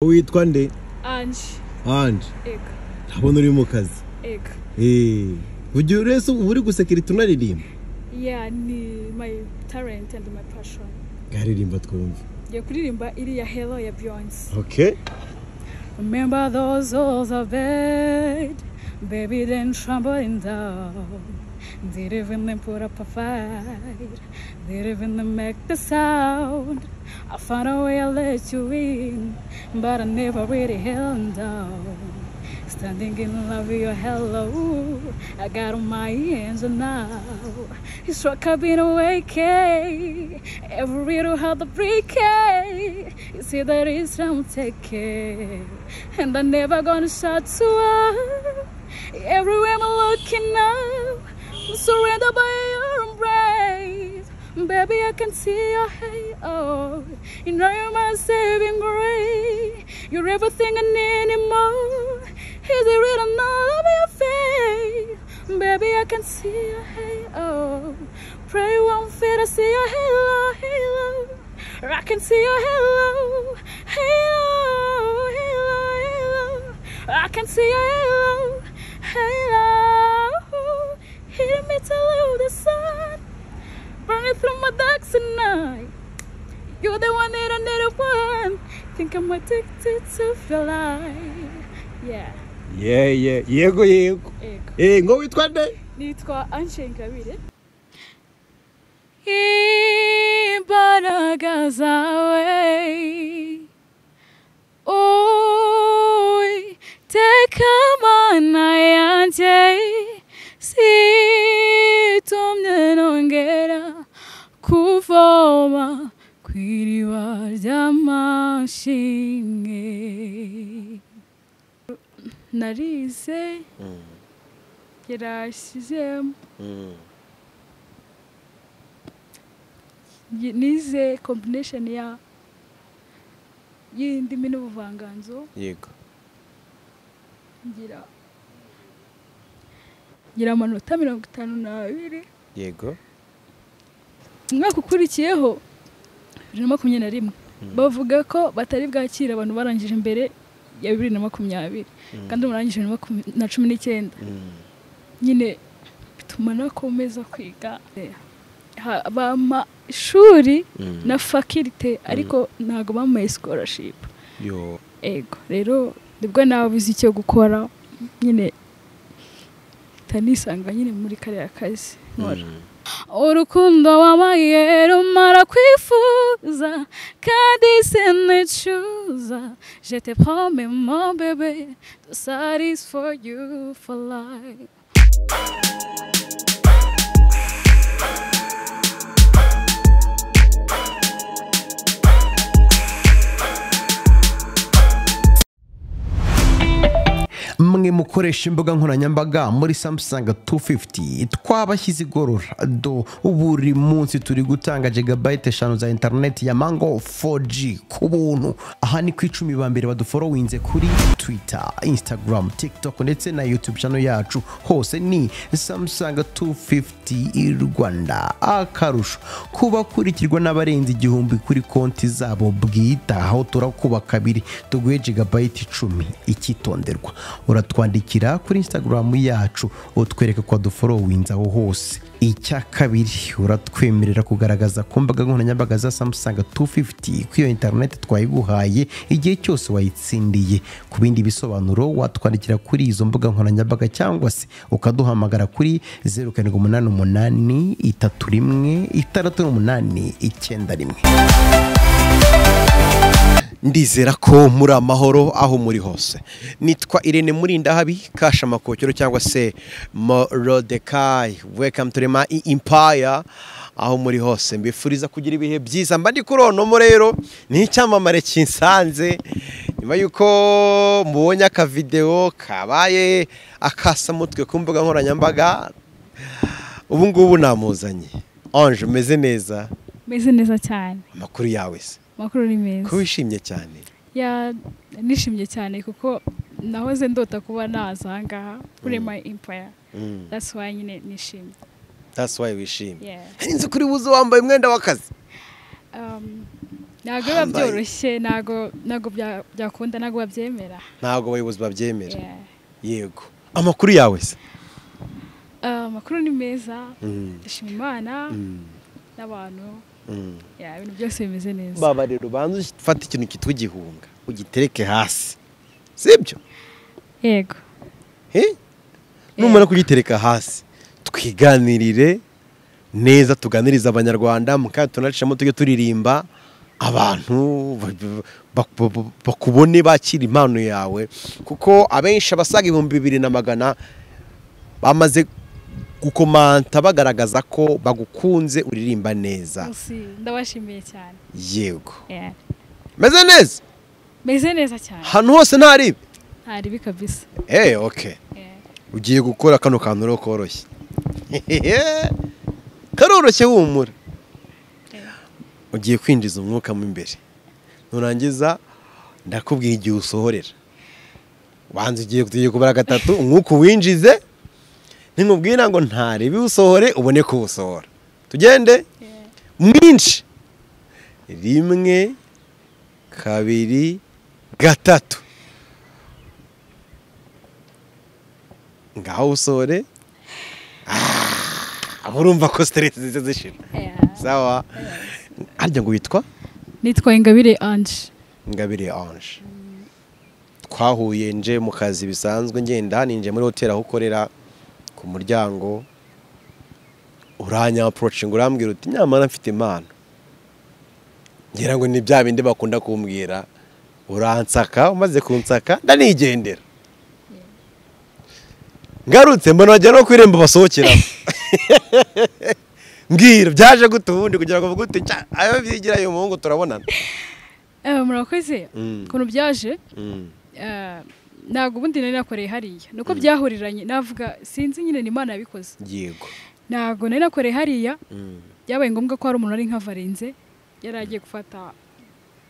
witwa nde Ange, ange ega, ndabona uri mu kazi ega. Eh, ugiye urese uba uri gusekirita unaririmba Yeah, ni my talent and my passion. ngaririmba twumve Ngiye kuririmba iriya Hello ya Beyonce. okay Remember those old of bed, baby then trembling down. Did even then put up a fight, did even then make the sound. I found a way I let you in, but I never really held down. Standing in love with your hello, I got on my angel now. He struck up in a waking, every little heart the breaking. You see that it's from taking, and I'm never gonna shut you up. Everywhere I'm looking up, I'm surrendered by your embrace. Baby, I can see your halo. You know you're my saving grace. You're everything I need and more. Is it written all over your face? Baby, I can see your halo. Pray won't fit. I see your halo, halo. I can see your halo, halo, halo, halo. I can see your halo, halo. Hear me tell you the sun burning through my dark tonight. You're the one that I needed one. Think I'm addicted to your light. Yeah, yeah, yeah. yego yego ego. Eh, ngo witwa nde nitwa Ange Ingabire imbaraga zawe teka mana yanjye situmye nongera kuvoma ku iriba ry'amashimwe narize yarashyizemo Yi- nize combination ya y'indimi n'ubuvanganzo yego ngira ngira amanota mirongo itanu n'abiri yego umwaka ukurikiyeho bibiri na makumyabiri na rimwe bavuga ko batari bwakira abantu barangije imbere ya bibiri na makumyabiri kandi ubu narangije bibiri na makumya- na cumi n'icyenda nyine bituma nakomeza kwiga Ha- bampa ishuri na fakirite ariko ntabwo bampaye scholarship yo ego rero nibwo nabuze icyo gukora nyine utanisanga nyine muri kariya kazi nkora urukundo wamaye rumara kwifuza kandi sinicuza jete pome mo bebe that is for you for life mwe mukoresha imbuga nkoranyambaga muri samsung 250 twabashyize igorora do buri munsi turi gutanga jigabayite eshanu za interineti ya mango 4g ku buntu aha ni ku icumi ba mbere baduforowinze kuri twitter instagram tiktok ndetse na youtube channel yacu hose ni samsung 250 rwanda akarusho kubakurikirwa n'abarenze igihumbi kuri konti zabo bwite aho turakuba kabiri tuguhe jigabayite icumi icyitonderwa uratwandikira kuri instagram yacu utwereka ko waduforowinze aho hose icya kabiri uratwemerera kugaragaza ku mbaga nkoranyambaga za samsung 250 ko iyo interineti twayiguhaye igihe cyose wayitsindiye ku bindi bisobanuro watwandikira kuri izo mbuga nkoranyambaga cyangwa se ukaduhamagara kuri 0788 31 68 91 ndizera ko muri amahoro aho muri hose nitwa irene murindahabi kashamakokero cyangwa se morodekayi wekamu turema impaya aho muri hose mbifuriza kugira ibihe byiza mba ndi kuri onomo rero ni icyamamare kinsanze nyuma y'uko mubonye akavidewo kabaye akasamutwe ku mbuga nkoranyambaga ubu ngubu namuzanye anje umeze neza meze neza cyane amakuru yawe se amakuru ni ko meza wishimye cyane Ya, nishimye cyane kuko nahoze ndota kuba naza aha ngaha kuri my empire Mm. that's why nyine nishimye That's why wishimye yeah nzi kuri buze wambaye umwenda w'akazi um, ntabwo biba byoroshye ntabwo ntabwo bya- byakunda ntabwo babyemera ntabwo abayobozi babyemera Yeah. yego amakuru yawe se Ah, amakuru ni meza Mm. ndashima imana Mm, n'abantu mm. yeah, ibintu byose bimeze neza baba rero ubanza ufate ikintu cyitwa igihunga ugitereke hasi sibyo yego Eh? numara kugitereka hasi twiganirire neza tuganiriza abanyarwanda mukanya tunaricamo tujye turirimba abantu ba- ba- ba- ba- bakubone bakira impano yawe kuko abenshi abasaga ibihumbi bibiri na magana bamaze gukomanta bagaragaza ko bagukunze uririmba neza Usi, ndabashimiye cyane yego Yeah. meze neza meze neza cyane ahantu hose ntaribi nta ribi kabisa eee oke Yeah. ugiye gukora kano kantu rero koroshye karoroshye humura ugiye kwinjiza umwuka mo imbere nurangiza ndakubwira igihe usohorera wanza ugiye tugiye kubara gatatu umwuka uwinjize nimubwira ngo ntarebe usohore ubone kuwusohora tugende Yeah. mwinshi rimwe kabiri gatatu ngaho usohore Ah, urumva ko siteresi zize zishira Yeah. sawa harya ngo witwa nitwa ingabire anje ngabire anje twahuye nje mu kazi bisanzwe ngenda ninje muri hoteli aho ukorera ku muryango uranya approaching urambwira uti nyamara mfite impano ngira ngo ni bya bindi bakunda kumbwira uransaka umaze kunsaka ndanigendera ngarutse mbona wagira no ku irembo basohokeramo mbwira byaje gute ubundi kugira ngo mvuge uti "Cya, ayo byigira uyu muhungu turabonana Eh, murakoze Mm. ukuntu byaje Mm. eh, ntabwo ubundi nari nakoreye hariya nuko byahuriranye navuga sinzi nyine ni imana yabikoze yego ntabwo nari nakoreye hariya Mm. byabaye ngombwa ko hari umuntu wari nka varenze yari agiye gufata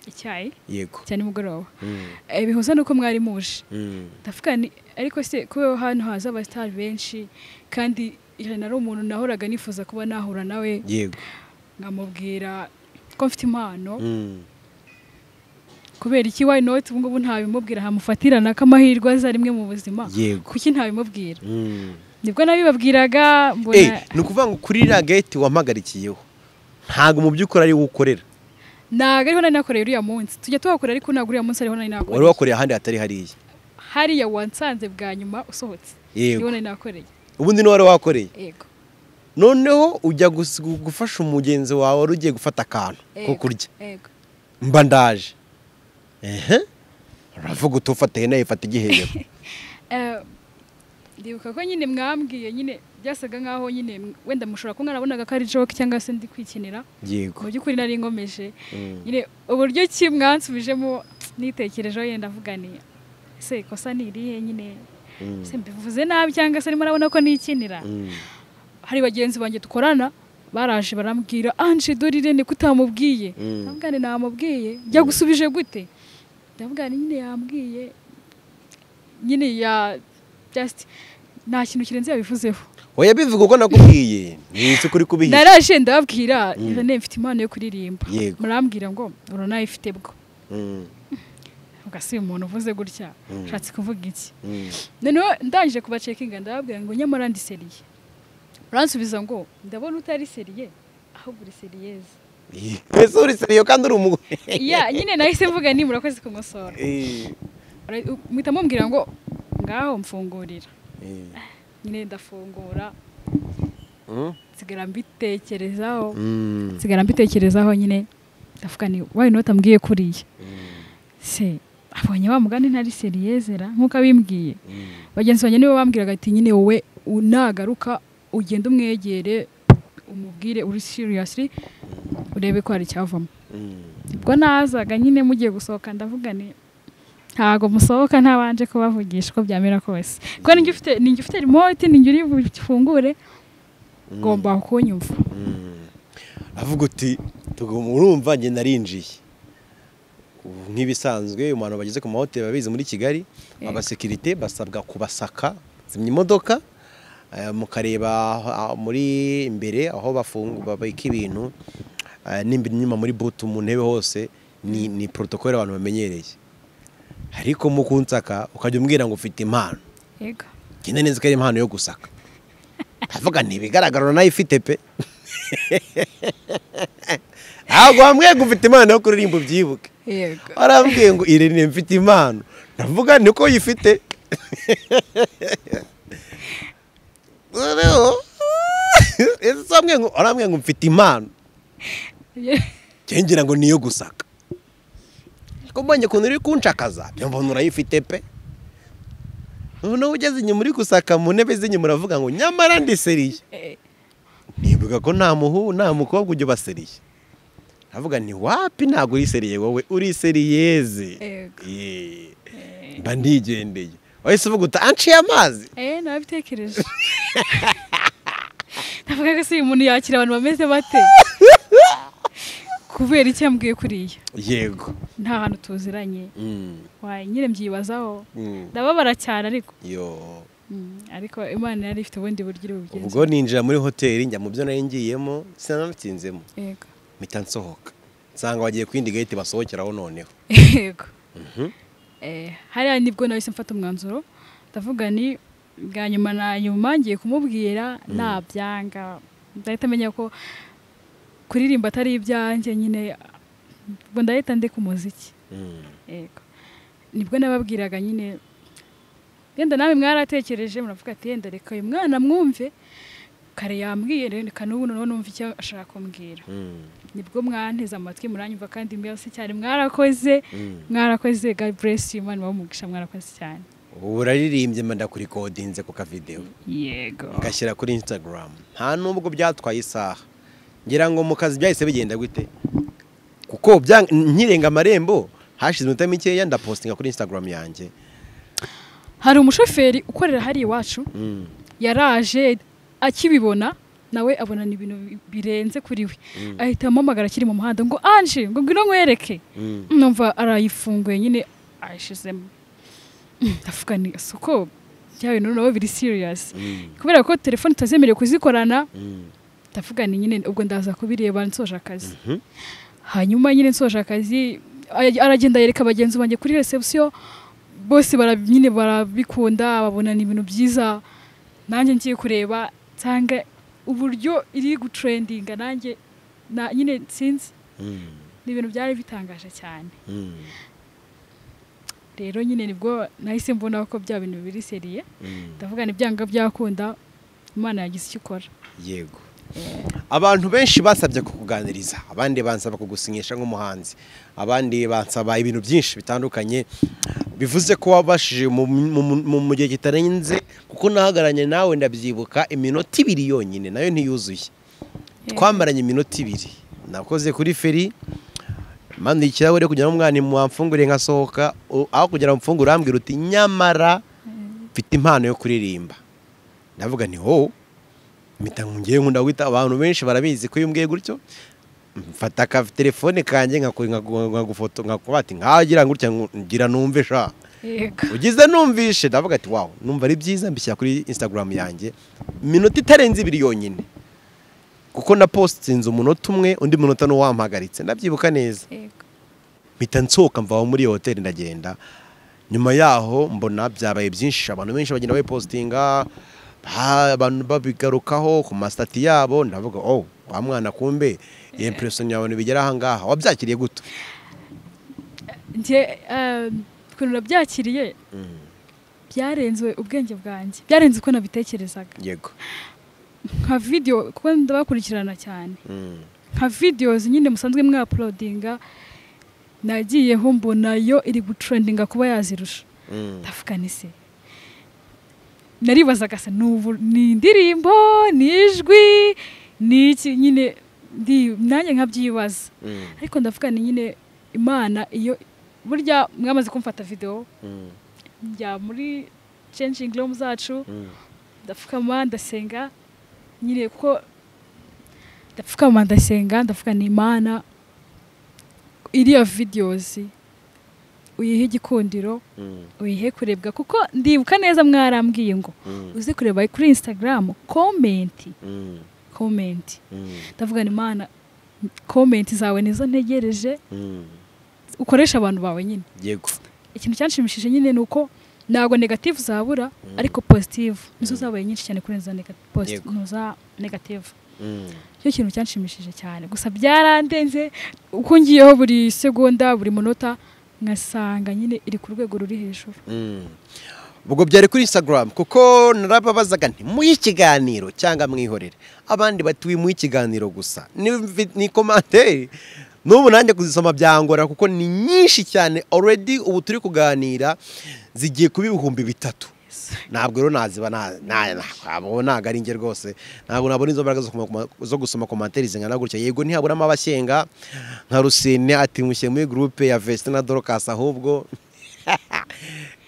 icyayi yego cya nimugoroba Mm. Eh, bihuza nuko mwari muje Mm. ndavuga nti ariko se kuba hano haza abasitari benshi kandi ijana ari umuntu nahoraga nifuza kuba nahura nawe yego nkamubwira ko mfite impano Mm. kubera iki wayi noti ubu ngubu ntabimubwira hamufatira nako amahirwe aza rimwe mu buzima Yego. kuki ntabimubwira Mm. nibwo nabibabwiraga Eh, mbona ni ukuvuga ngo kuri iriya gate wampagarikiyeho ntabwo mu by'ukuri ari wowe ukorera ntabwo ariho nari nakoreye uriya munsi tujya tuhakora ariko ntabwo uriya munsi ariho nari wari nakoreye wakoreye ahandi hatari hariya hariya wansanze bwa nyuma usohotse niho yego nari nakoreye ubundi niwe wari wakoreye yego noneho ujya gus- gu- gufasha umugenzi wawe wari ugiye gufata akantu ko yego, kurya yego mba ndaje ehe uravuga uti ufata nawe ifata igihebero Eh, ndibuka ko nyine mwambwiye nyine byasaga nkaho nyine m- wenda mushobora kuba mwarabonaga ko ari joke cyangwa se ndi kwikinira mu yego by'ukuri nari ngomeje Mm. nyine uburyo ki mwansubijemo nitekerejeho yenda avuga ni ese kosa ni irihe nyine Mm. se mbivuze nabi cyangwa se arimo arabona ko nikinira Mm. hari bagenzi banjye dukorana baraje barambwira anje dorire ni kutamubwiye Mm. ndavuga ni namubwiye byagusubije gute ndavuga ni nyine yambwiye nyine ya just nta kintu kirenze yabivuzeho oya bivuga uko nakubwiye ni isi kuri kubihisha naraje ndababwira Mm. mm. nefite impano yo kuririmba Yego. murambwira ngo uranayifite bwo Mm. uvuga si umuntu uvuze gutya Mm. ushatse kuvuga iki Mm. noneho ndangije kubacekinga ndababwira ngo nyamara ndi seriye uransubiza ngo ndabona utari seriye ahubwo uri seriyeze mbese uri seriyo kandi uri umugore ya nyine nahise mvuga ni murakoze kumusora Eh, Ura- u- muhita mumbwira ngo ngaho mfungurira eh. nyine ndafungura Mm. nsigara mbitekerezaho Mm. nsigara mbitekerezaho nyine ndavuga ni wayi noti ambwiye kuriya se abonye wa mugani ntari seriyezera nk'uko abimbwiye Mm. bagenzi banjye nibo bambwiraga ati nyine wowe u- nagaruka ugende umwegere umubwire uri siriyasiri urebe ko hari icyavamo Mm. ubwo nazaga nyine mugiye gusohoka ndavuga ni ntabwo musohoka ntabanje kubavugisha uko byamera kose kuko ninjye ufite ninjye ufite remote ninjye uri bufungure ngomba kunyumva Mm. avuga uti tuguma urumva njye narinjiye Ubu nk'ibisanzwe abantu bageze ku mahoteli babizi muri kigali Yego. abasekirite basabwa kubasaka zimya imodoka eh, mukareba ah, muri imbere aho bafungu babika ibintu eh, n'imbere inyuma muri butu mu ntebe hose ni ni porotokole abantu bamenyereye ariko mu kunsaka ukajya umbwira ngo ufite impano yego ngenda neza ko ari impano yo gusaka ndavuga ntibigaragara nayo ifite pe ntabwo wambwiye ngo ufite impano yo kuririmba ubyibuke yego warambwiye ngo irene mfite impano ndavuga niko yifite noneho ese se wambwiye ngo warambwiye ngo mfite impano njye ngira ngo niyo gusaka ariko mbonye ukuntu uri kunshakaza njya mbona urayifite pe noneho ugeze inyuma uri gusaka mu ntebe z'inyuma uravuga ngo nyamara ndiseriye Eh, nibuka ko nta muhu nta mukobwa ujya ubaseriye ndavuga nti wapi ntabwo uriseriye wowe uriseriyeze Yego. Yee. mba ndigendeye wahise uvuga uta anciye amazi eh nabitekereje ndavuga ko se uyu muntu yakira abantu bameze bate kubera icyo yambwiye kuriya yego nta hantu tuziranye Mm, waye nyine mbyibazaho mm, ndababara cyane ariko yo Mm, ariko imana yari ifite ubundi buryo iri bugenze ubwo ninjira muri hoteli njya mu byo nari ngiyemo sinanatinzemo yego mpita nsohoka nsanga bagiye ku yindi gahita basohokeraho noneho yego Mhm. Eh, hariya nibwo nahise mfata umwanzuro ndavuga ni bwa nyuma na nyuma ngiye kumubwira nabyanga ndahita menya ko kuririmba atari ibyanjye nyine ubwo ndahita ndeka umuziki Mm, yego nibwo nababwiraga nyine yenda nawe mwaratekereje muravuga ati yenda reka uyu mwana mwumve kare yambwiye reka n'ubu noneho numva icyo ashaka kumbwira mm, nibwo mwanteze amatwi muranyumva kandi mbese cyane mwarakoze mm. mwarakoze god bless you imana umugisha mwarakoze cyane ubu uraririmbye mba ndakurikodinze ku kavidewo yego ngashyira kuri instagram nta nubwo byatwaye isaha ngira ngo mu kazi byahise bigenda gute kuko bya- nkirenga amarembo hashize iminota mikeya ndapostinga kuri instagram yanjye hari umushoferi ukorera hariya iwacu Mm, yaraje akibibona nawe abona ni ibintu bi- birenze kuri we ahita amuhamagara akiri mu muhanda ngo anje ngo ngwino nkwereke mm. numva arayifunguye nyine ayishizemo ndavuga ni soko bya bintu nabo biri serious Mm. kubera ko telefone itazemerewe kuzikorana Mm. ndavuga ni nyine ubwo ndaza kubireba nsoje akazi Mhm. hanyuma nyine nsoje akazi ay- aragenda yereka bagenzi banjye kuri reception bose bara- nyine barabikunda babona ni ibintu byiza nanjye ngiye kureba nsanga uburyo iri gutrendinga nanjye na- nyine sinzi Mm. ni ibintu byari bitangaje cyane Mm. rero nyine nibwo nahise mbona ko bya bintu biri seriye Mm. ndavuga ni byanga byakunda imana yagize icyo ikora yego abantu benshi basabye kukuganiriza abandi bansaba kugusinyisha nk'umuhanzi abandi bansaba ibintu byinshi bitandukanye bivuze ko wabashije mu- mu- mu- mu gihe kitarenze kuko nahagaranye nawe ndabyibuka iminota ibiri yonyine nayo ntiyuzuye twamaranye iminota ibiri nakoze kuri feri manuye ikirahure kugira ngo umwana wamfungure nkasohoka u- aho kugira ngo mfungure urambwira uti nyamara mfite impano yo kuririmba ndavuga nti ho mpita ngiye nkunda guhita abantu benshi barabizi ko iyo umbwiye gutyo mfata ka telefone kanjye nkakuri- nkagu- nkagufoto nkakuba ati nkagira gutya ngu- ngira numve sha yego ugize numvishe ndavuga ati wawu numva ari byiza mbishyira kuri instagram yanjye iminota itarenze ibiri yonyine kuko na postinze umunota umwe undi munota ni uwampagaritse ndabyibuka neza yego mpita nsohoka mva aho muri iyo hoteli ndagenda nyuma yaho mbona byabaye byinshi abantu benshi bagenda bayipositinga ba- abantu babigarukaho ku masitati yabo ndavuga oh wa mwana kumbe iyo impression yawe ntibigera aha ngaha wabyakiriye guto njye eh, ukuntu nabyakiriye byarenze ubwenge bwanjye byarenze uko nabitekerezaga yego nka video kuko ndabakurikirana cyane Mm. nka videos nyine musanzwe mwaplodinga nagiyeho mbona yo iri gutrendinga kuba yazirusha Mm. ndavuga ni se naribazaga se ni ubu- ni indirimbo ni ijwi ni iki nyine ndi nanjye nkabyibaza Mm. ariko ndavuga ni nyine imana iyo burya mwamaze kumfata video Mm. njya muri changing room zacu Mm. ndapfukama ndasenga nyine kuko ndapfukama ndasenga ndavuga ni imana iriya videos uyihe igikundiro Mm. uyihe kurebwa kuko ndibuka neza mwarambwiye ngo Mm. uze kureba kuri instagram komenti Mm. komenti Mm. ndavuga ni imana komenti zawe nizo ntegereje Mm. ukoresha abantu bawe nyine yego ikintu cyanshimishije nyine ni uko ntabwo negative zabura ariko positive nizo zabaye nyinshi cyane kurenza nega- posi- Yego. no za negative Mm. cyo kintu cyanshimishije cyane gusa byarandenze uko ngiyeho buri segonda buri munota ngasanga nyine iri ku rwego ruri hejuru Mm. ubwo byari kuri instagram kuko narababazaga nti muhe ikiganiro cyangwa mwihorere abandi bati muhe ikiganiro gusa Ni- ni komantere n'ubu nanjye kuzisoma byangora kuko ni nyinshi cyane already ubu turi kuganira zigiye kuba ibihumbi bitatu ntabwo rero naziba na- na- ntabwo ntabwo ari njye rwose ntabwo nabona izo mbaraga zo kuma- zo gusoma komantere zingana gutya yego ntihaburamo abashyenga nka rusine ati mushyire muri gurupe ya vestina dorokasi ahubwo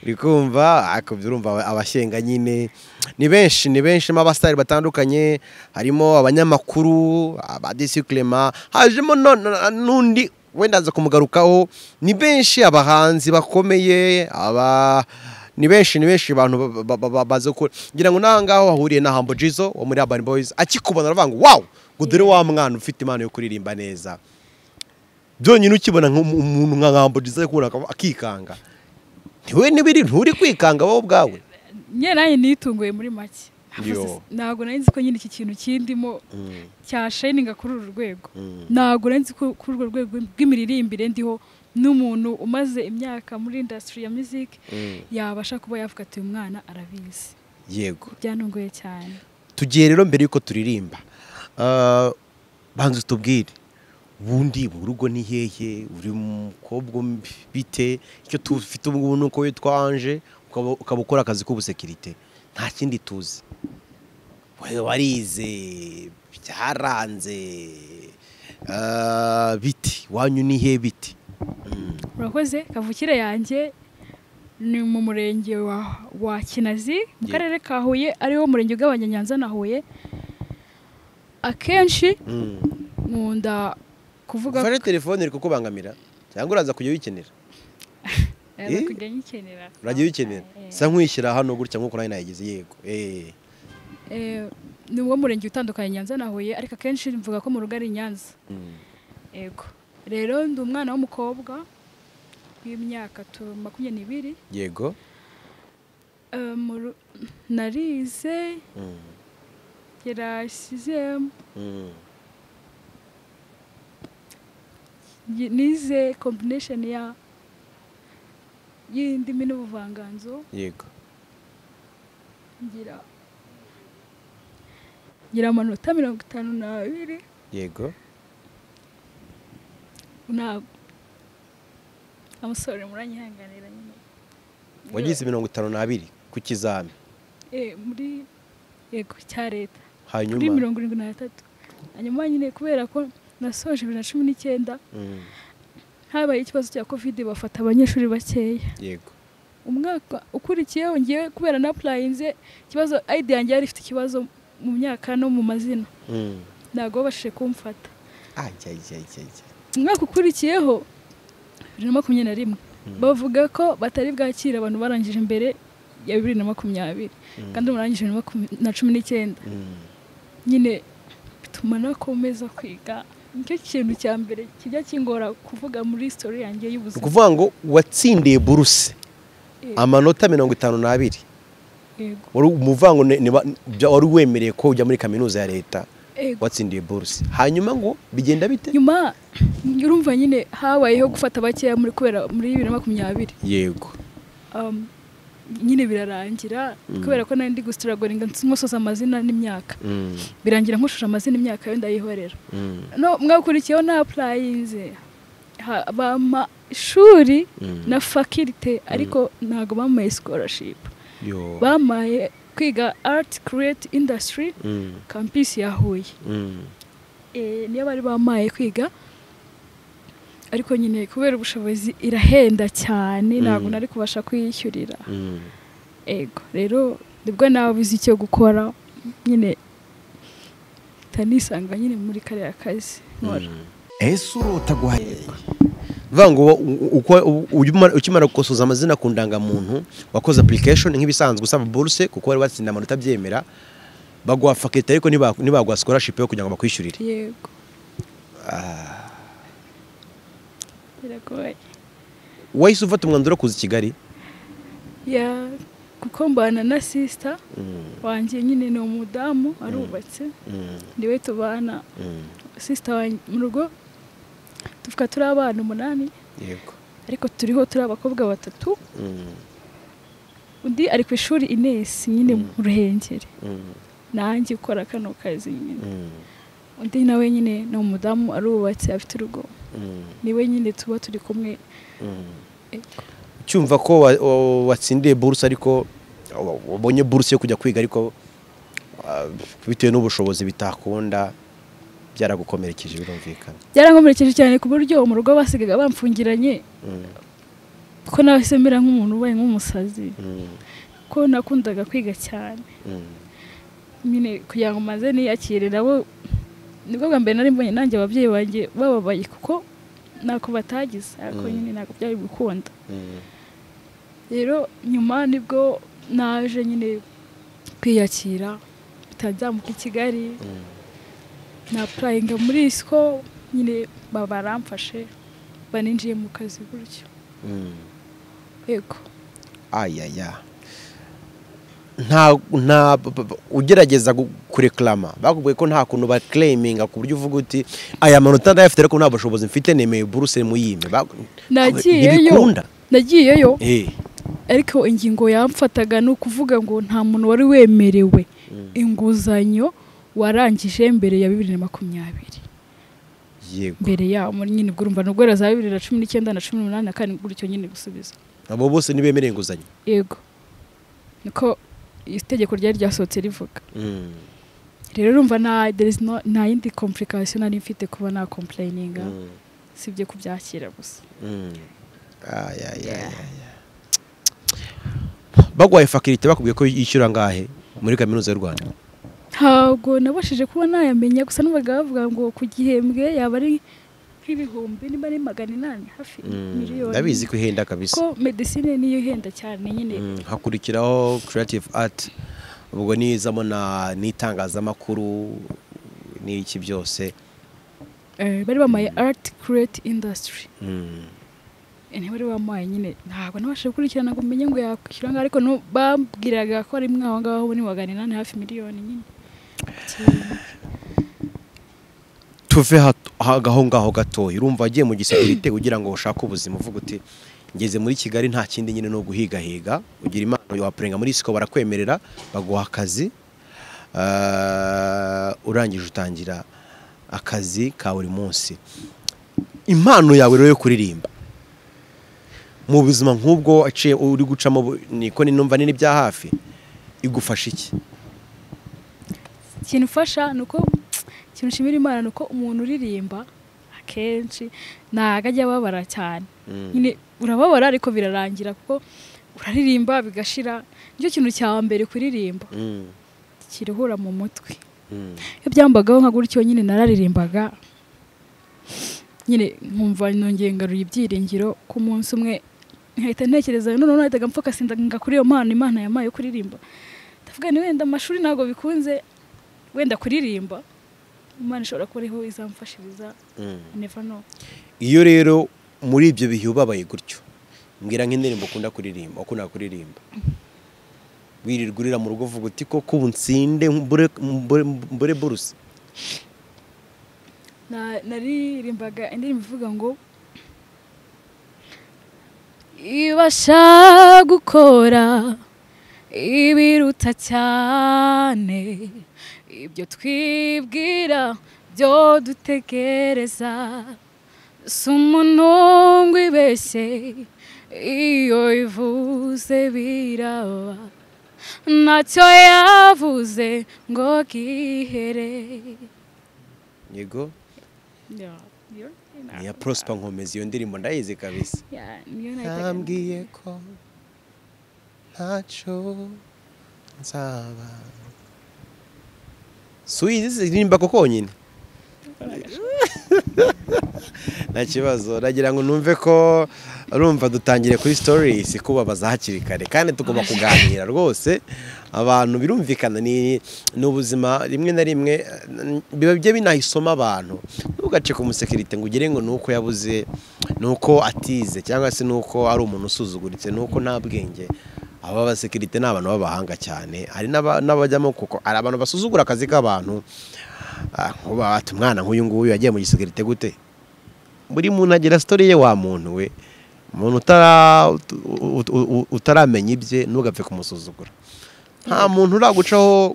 uri kumva ariko byo urumva aba- abashyenga nyine ni benshi ni benshi harimo abasitari batandukanye harimo abanyamakuru abadisikurema hajemo no- no- n'undi wenda aza kumugarukaho ni benshi abahanzi bakomeye aba ni benshi ni benshi abantu ba- ba- ba- ba- bazi gukora ngira ngo n'aha ngaho wahuriye na hambo jizo wo muri urban boys akikubona aravuga ngo wawu ngo dore wa mwana ufite impano yo kuririmba neza byonyine ukibona nk'umu- umuntu nka hambo jizo ari kubona akaba- akikanga ntiwe n'ibiri nturi kwikanga wowe ubwawe nyine nanjye nitunguye muri make Yo. ntabwo nari nzi ko nyine iki kintu kindimo cyashayininga kuri uru rwego ntabwo nari nzi ko kuri urwo rwego rw'imiririmbire ndiho n'umuntu umaze imyaka muri indasitiri ya muziki yabasha kuba yavuga ati uyu mwana arabizi yego byanunguye cyane tugiye rero mbere y'uko turirimba Ah, banza utubwire ubundi mu rugo ni hehe uri mukobwa bite icyo tufite ubu ngubu ni uko witwanje ukaba ukaba ukora akazi k'ubusekirite nta kindi tuzi Wa- warize byaranze Ah, biti wanyu ni hehe biti urakoze kavukire yanjye ni mu murenge wa, wa kinazi mu Ye- karere ka huye ariwo murenge ugabanya na huye akenshi nkunda kuvuga ufashe telefone iri kukubangamira cyangwa uraza kujya uyikenera Eh, Eh? kujya nyikenera urajya uyikenera Eh, sa nkuyishyira hano gutya nk'uko nayo nayigeze yego Eh. eh, ni uwo murenge utandukanye nyanza na huye ariko akenshi mvuga ko mu rugo ari i nyanza yego rero ndi umwana w'umukobwa w'imyaka tu- makumyabiri n'ibiri yego Eh, mu ru- narize yarashyize ngi- nize combination ya y'indimi n'ubuvanganzo yego ngira ngira amanota mirongo itanu n'abiri yego ntabwo amusore muranyihanganira nyine wagize mirongo itanu n'abiri ku kizami Eh, muri yego cya leta kuri hanyuma mirongo irindwi na gatatu hanyuma nyine kubera ko nasoje bibiri na cumi n'icyenda Mm. habaye ikibazo cya kovide bafata abanyeshuri bakeya yego umwaka ukurikiyeho ngewe kubera na purayinze ikibazo ayidi yanjye yari ifite ikibazo mu myaka no mu mazina Mm. ntabwo babashije kumfata Ajya, ajya, ajya, ajya. umwaka ukurikiyeho bibiri na makumyabiri na rimwe bavuga ko batari bwakire abantu barangije imbere ya bibiri na makumyabiri kandi ubu narangije bibiri na makumyabiri na cumi n'icyenda Mm. nyine bituma nakomeza kwiga nicyo kintu cya mbere kijya kingora kuvuga muri sitori yanjye ni y'ubuzima ukuvuga ngo watsindiye buruse Eh, amanota mirongo itanu n'abiri yego wari umuvango ne- ne- bya- wari wemereye ko ujya muri kaminuza ya leta yego watsindiye buruse hanyuma ngo bigenda bite nyuma urumva nyine habayeho gufata bakeya muri kubera muri bibiri na makumyabiri yego Um, nyine birarangira kubera ko nari ndi gusitiragoringa nkosoza amazina n'imyaka Mm. birangira nkoshora amazina imyaka yo ndayihorera Mm. no mwakurikiyeho na apurayinze Ha- bampa ishuri Mm. na fakirite ariko ntabwo bampaye sikorashipu yo bampaye kwiga ariti kireti indasitiri Mm. kampisi ya huye Mm. Eh, niyo bari bamaye kwiga ariko nyine kubera ubushobozi irahenda cyane ntabwo nari kubasha kuyishyurira Mm. ego rero nibwo nabuze icyo gukora nyine tanisanga nyine muri kariya kazi nkora ese urota guhaye vuga ngo u- uko ujya- ukimara gukosoza amazina ku ndangamuntu wakoze application nk'ibisanzwe usaba buruse kuko wari watsinda amanota abyemera baguha faketi ariko ntiba- ntibaguha scholarship yo kugira ngo bakwishyurire yego biragoye wahise ufata umwanzuro wo kuza i kigali ya kuko mbana na sisita wanjye nyine ni umudamu arubatse niwe tubana sisita wanjye mu rugo tuvuga turi abana umunani yego ariko turiho turi abakobwa batatu undi ari ku ishuri inesi nyine mu ruhengeri nanjye ukora kano kazi nyine undi nawe nyine ni umudamu arubatse afite urugo niwe nyine tuba turi kumwe cyumva ko wa- wa- watsindiye buruse ariko wa- wabonye buruse yo kujya kwiga ariko ah, bitewe n'ubushobozi bitakunda byaragukomerekeje birumvikana byarankomerekeje cyane ku buryo mu rugo basigaga bamfungiranye Mm, kuko nawe mera nk'umuntu ubaye nk'umusazi mm, kuko nakundaga kwiga cyane mm, nyine kugira ngo maze niyakire nabo nibwo bwa mbere nari mbonye nanjye ababyeyi banjye bababaye kuko ntako batagize ariko Mm. nyine ntabwo byari gukunda mm, rero nyuma nibwo naje nyine kwiyakira bitazamuka i kigali mm. na purayinga muri isiko nyine baba baramfashe baninjiye mu kazi gutyo yego ayaya nta nta b- b- ugerageza gu- kureklama bakubwiye ko nta kuntu bakireyiminga ku buryo uvuga uti aya manota ndayafite ariko nta bushobozi mfite nemeye buruse muyime Ba- nagiyeyo ntibikunda nagiyeyo Eh, ariko ingingo yamfataga ni ukuvuga ngo nta muntu wari wemerewe inguzanyo warangije mbere ya bibiri na makumyabiri yego mbere ya muri nyine ubwo urumva nubwo za bibiri na cumi n'icyenda na cumi n'umunani na kane gutyo nyine gusubiza abo bose ntibemereye inguzanyo yego niko itegeko ryari ryasohotse rivuga Mm, rero urumva nta there is no- nta yindi complication nari mfite kuba na complayininga mm, sibye kubyakira gusa mm. Ayayaya. bagwaye fakirite bakubwiye ko yishyura angahe muri kaminuza y'u rwanda ntabwo nabashije kuba nayamenya gusa n'umugabo bavuga ngo ku gihembwe yaba ari nk'ibihumbi niba ari magana inani hafi Mm, miliyoni ndabizi ko ihenda kabisa ko medisine niyo ihenda cyane nyine Mm, hakurikiraho creative art ubwo nizamo na n'itangazamakuru n'iki byose Eh, bari bamaye ariti kireti indasitiri Mm, bari bamaye nyine ntabwo nabashije gukurikirana ngo umenye ngo yakwishyura ngaho ariko no- bambwiraga ko ari mwaho ngaho ni magana inani hafi miliyoni nyine tuve hat- ha- aho ngaho gatoya urumva wagiye mu gisirikite kugira ngo ushake ubuzima uvuga uti ngeze muri kigali nta kindi nyine ni uguhigahiga ugira impano wapurenga muri siko barakwemerera baguha akazi Ah, urangije utangira akazi ka buri munsi impano yawe rero yo kuririmba mu buzima nk'ubwo waciye uri gucamo bu- niko ni numva nini bya hafi igufasha iki ikintu ufasha ni uko ikintu ushimira imana ni uko umuntu uririmba akenshi ntabwo ajya ababara cyane nyine urababara ariko birarangira kuko uraririmba bigashira nicyo kintu cya mbere kuririmba Mm, kiruhura mu mutwe mm, iyo byambagaho nka gutyo nyine nararirimbaga nyine nkumva nongeye ngaruye ibyiringiro ku munsi umwe nkahita ntekereza noneho nahitaga mfokasinga kuri iyo mpano imana yampaye yo kuririmba ndavuga ni wenda amashuri ntabwo bikunze wenda kuririmba imana ishobora kuba ariho izamfashiriza mm. never know iyo rero muri ibyo bihe ubabaye gutyo mbwira nk'indirimbo ukunda kuririmba ukunda kuririmba wirirwa urira mu rugo uvuga uti koko ubu nsinde mbure- mbure mbure buruse Na- naririmbaga indirimbo ivuga ngo ibasha gukora ibiruta cyane ibyo twibwira byo dutegereza si umuntu wibeshye iyo ivuze biraba ntacyo yavuze ngo gihere yego Yeah, niyo ni iya prosper nkomezi iyo ndirimbo ndayizi kabisa Yeah, niyo nahitaga- yambwiye ko ntacyo nzaba suyizi ririmba ko konyine nta kibazo nagira ngo numve ko urumva dutangire kuri stories kubabaza hakiri kare kandi tugomba kuganira rwose abantu birumvikana ni ni ubuzima rimwe na rimwe eh, biba bijya binahisoma abantu ntugace ku musekirite ngo ugire ngo ni uko yabuze ni uko atize cyangwa se ni uko ari umuntu usuzuguritse ni uko nta bwenge aba abasekirite ni abantu b'abahanga cyane hari n'aba- n'abajyamo kuko hari abantu basuzugura akazi k'abantu Ah, nkuba ati umwana nk'uyu nguyu yagiye mu gisekirite gute buri muntu agira sitori ye wa muntu we umuntu utara- ut- ut- ut- utaramenya ibye ntugapfe kumusuzugura nta muntu uragucaho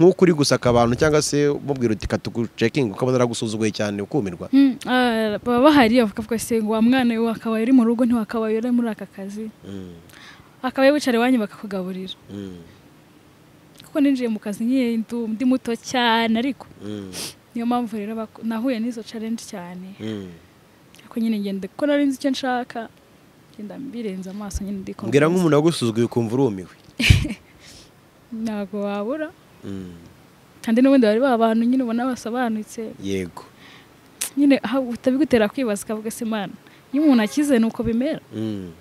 nk'uko uri gusaka abantu cyangwa se umubwira uti katugucekingi ukabona aragusuzuguye cyane ukumirwa Mm, ah, baba bahari bavuga se ngo wa mwana we akabaye uri mu rugo ntiwakabaye uri muri aka kazi Mm, akabaye wicara iwanyu bakakugaburira mm, kuko ninjiye mu kazi nyine ndu- ndi muto cyane ariko mm, niyo mpamvu rero bak- nahuye n'izo challenge cyane mm. ariko nyine ngenda ko nari nzi icyo nshaka ngenda mbirenza amaso nyine ndikomeza mbwira nk'umuntu wagusuzuguye ukumva urumiwe ntabwo wabura Mm, kandi n'ubundi bari ba bantu nyine ubona basobanutse yego nyine aha utabigutera kwibaza ukavuga se mana iyo umuntu akize ni uko bimera Mm,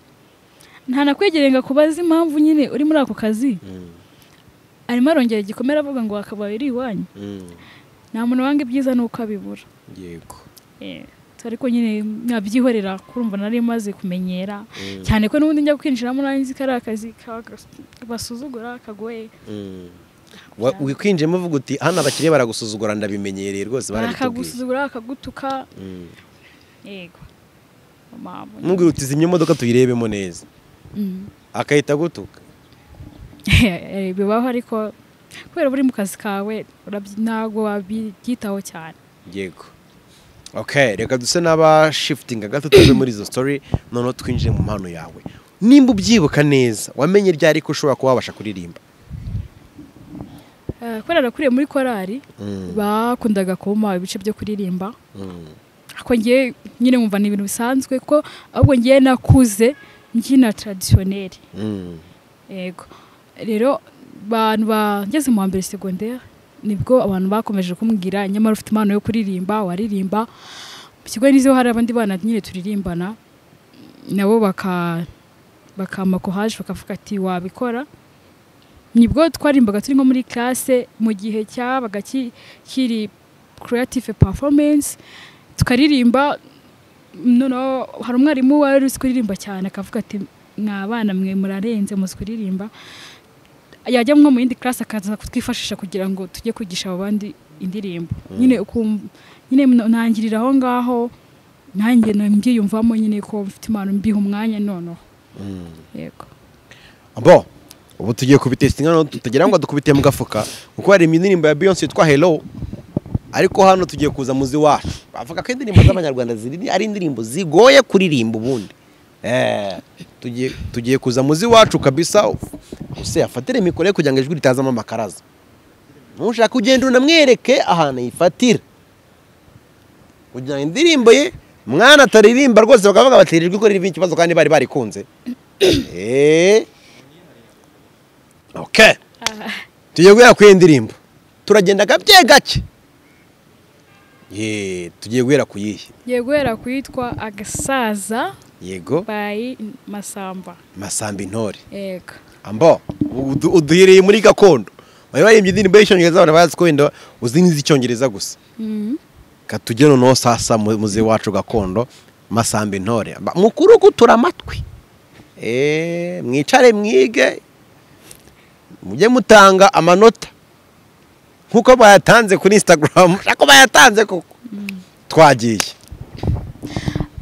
nta nakwegereye ngo akubaze impamvu nyine uri muri ako kazi mm, arimo arongera igikomere avuga ngo wakabaye uri iwanyu mm, nta muntu wanga ibyiza ni uko abibura yego Eh, ariko nyine nkabyihorera kurumva nari maze kumenyera Mm, cyane ko n'ubundi njya kwinjiramo nanjye nzi ko ari akazi ka- basuzugura kagoye mm. Wa- wikwinjiyemo uvuga uti hano abakiriya baragusuzugura ndabimenyereye rwose barabitubwiye bakagusuzugura bakagutuka Mm. yego Mama, mubwira uti zimya imodoka tuyirebemo neza Mm. akahita agutuka bibaho ariko kubera uri mu kazi kawe urabyi- ntabwo wabyitaho cyane yego ok reka duse n'abashifutinga gato tuve muri izo story noneho twinjire mu mpano yawe nimba ubyibuka neza wamenye ryari ko ushobora kuba wabasha kuririmba Eh, kubera nakuriye muri korali bakundaga kumpa ibice byo kuririmba ariko ngiye nyine wumva ni ibintu bisanzwe kuko ahubwo ngiye nakuze mbyina taradisiyoneri yego rero abantu bageze mu wa mbere segonderi nibwo abantu bakomeje kumbwira nyamara ufite impano yo kuririmba waririmba mu kigo nizeho hari abandi bana nyine turirimbana nabo baka bakama kohaje bakavuga ati wabikora nibwo twarimbaga turi nko muri classe mu gihe cyabaga ki- kiri creative performance tukaririmba noneho hari umwarimu wari uzi kuririmba cyane akavuga ati mwa bana mwe murarenze muzi kuririmba yajya nko mu yindi classe akaza kutwifashisha kugira ngo tujye kwigisha abo bandi indirimbo nyine ukumva nyine mno- ntangirira aho ngaho nanjye mbyiyumvamo nyine ko mfite impano mbiha umwanya noneho yego bo ubu tugiye kubitestinga noneho tutagira ngo dukubite mu gafuka kuko hari indirimbo ya beyonce yitwa hello ariko hano tugiye kuza muzi wacu bavuga ko indirimbo z'abanyarwanda ziri ari indirimbo zigoye kuririmba ubundi Eh, tugiye tugiye kuza muzi wacu kabisa use afatire mikoro ye kugira ngo ijwi ritazamo amakaraza nushaka kugenda unamwereke ahantu yifatira kugira ngo indirimbo ye mwana ataririmba rwose bakavuga bati iri jwi ko ririmo ikibazo kandi bari barikunze Eh. ok tugiye guhera ku iyi ndirimbo turagenda gake gake Ye, tugiye guhera ku yihe ngiye guhera ku yitwa agasaza yego bayi masamba masamba intore yego ambo udu- uduhereye muri gakondo bari baririmbye indirimbo y'icyongereza abantu bazi ko wenda uzi n'iz'icyongereza gusa Mhm. katujye noneho sasa mu- muze wacu gakondo masamba intore Ba- mukuru gutura amatwi Eh, mwicare mwige mujye mutanga amanota nk'uko bayatanze kuri instagram ushaka ko bayatanze koko twagiye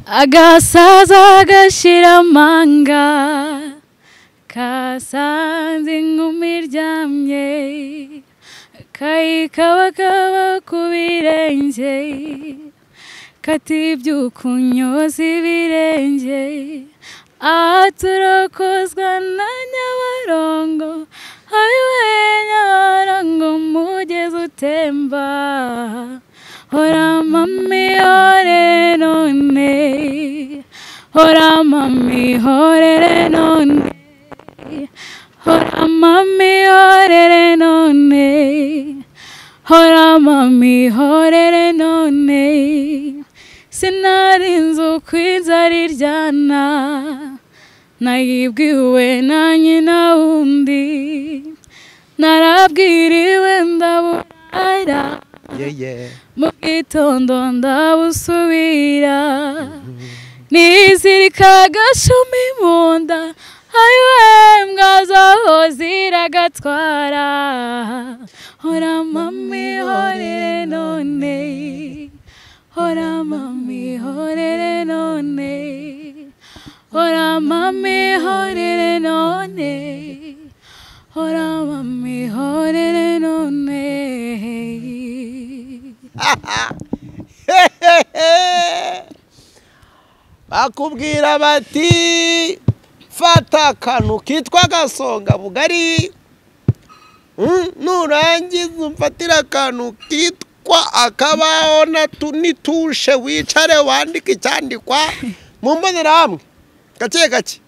agasaza gashira amanga kasanze inkumi iryamye kayikabakaba ku birenge katibyuka unyoza ibirenge aha turokozwa na nyabarongo ayiwe nyabarongo umugezi utemba hora mami hore none hora mami horere none Hora mami horere none Hora mami horere none Sinarinze uko inzara iryana Nayibwiwe na nyina wundi Narabwiriwe ndaburara yeah, yeah. mu bwitondo ndabusubira nizirika agashumi mu nda ayiwe mbwa zaho ziragatwara hora mami hore none hora mami horere none hora mami horere none hora mami horere none bakubwira bati fata akantu kitwa agasonga bugari Mm, nurangiza umfatire akantu kitwa akabaho na tu- n'itushe wicare wandike icyandikwa mu mbonerahamwe gake gake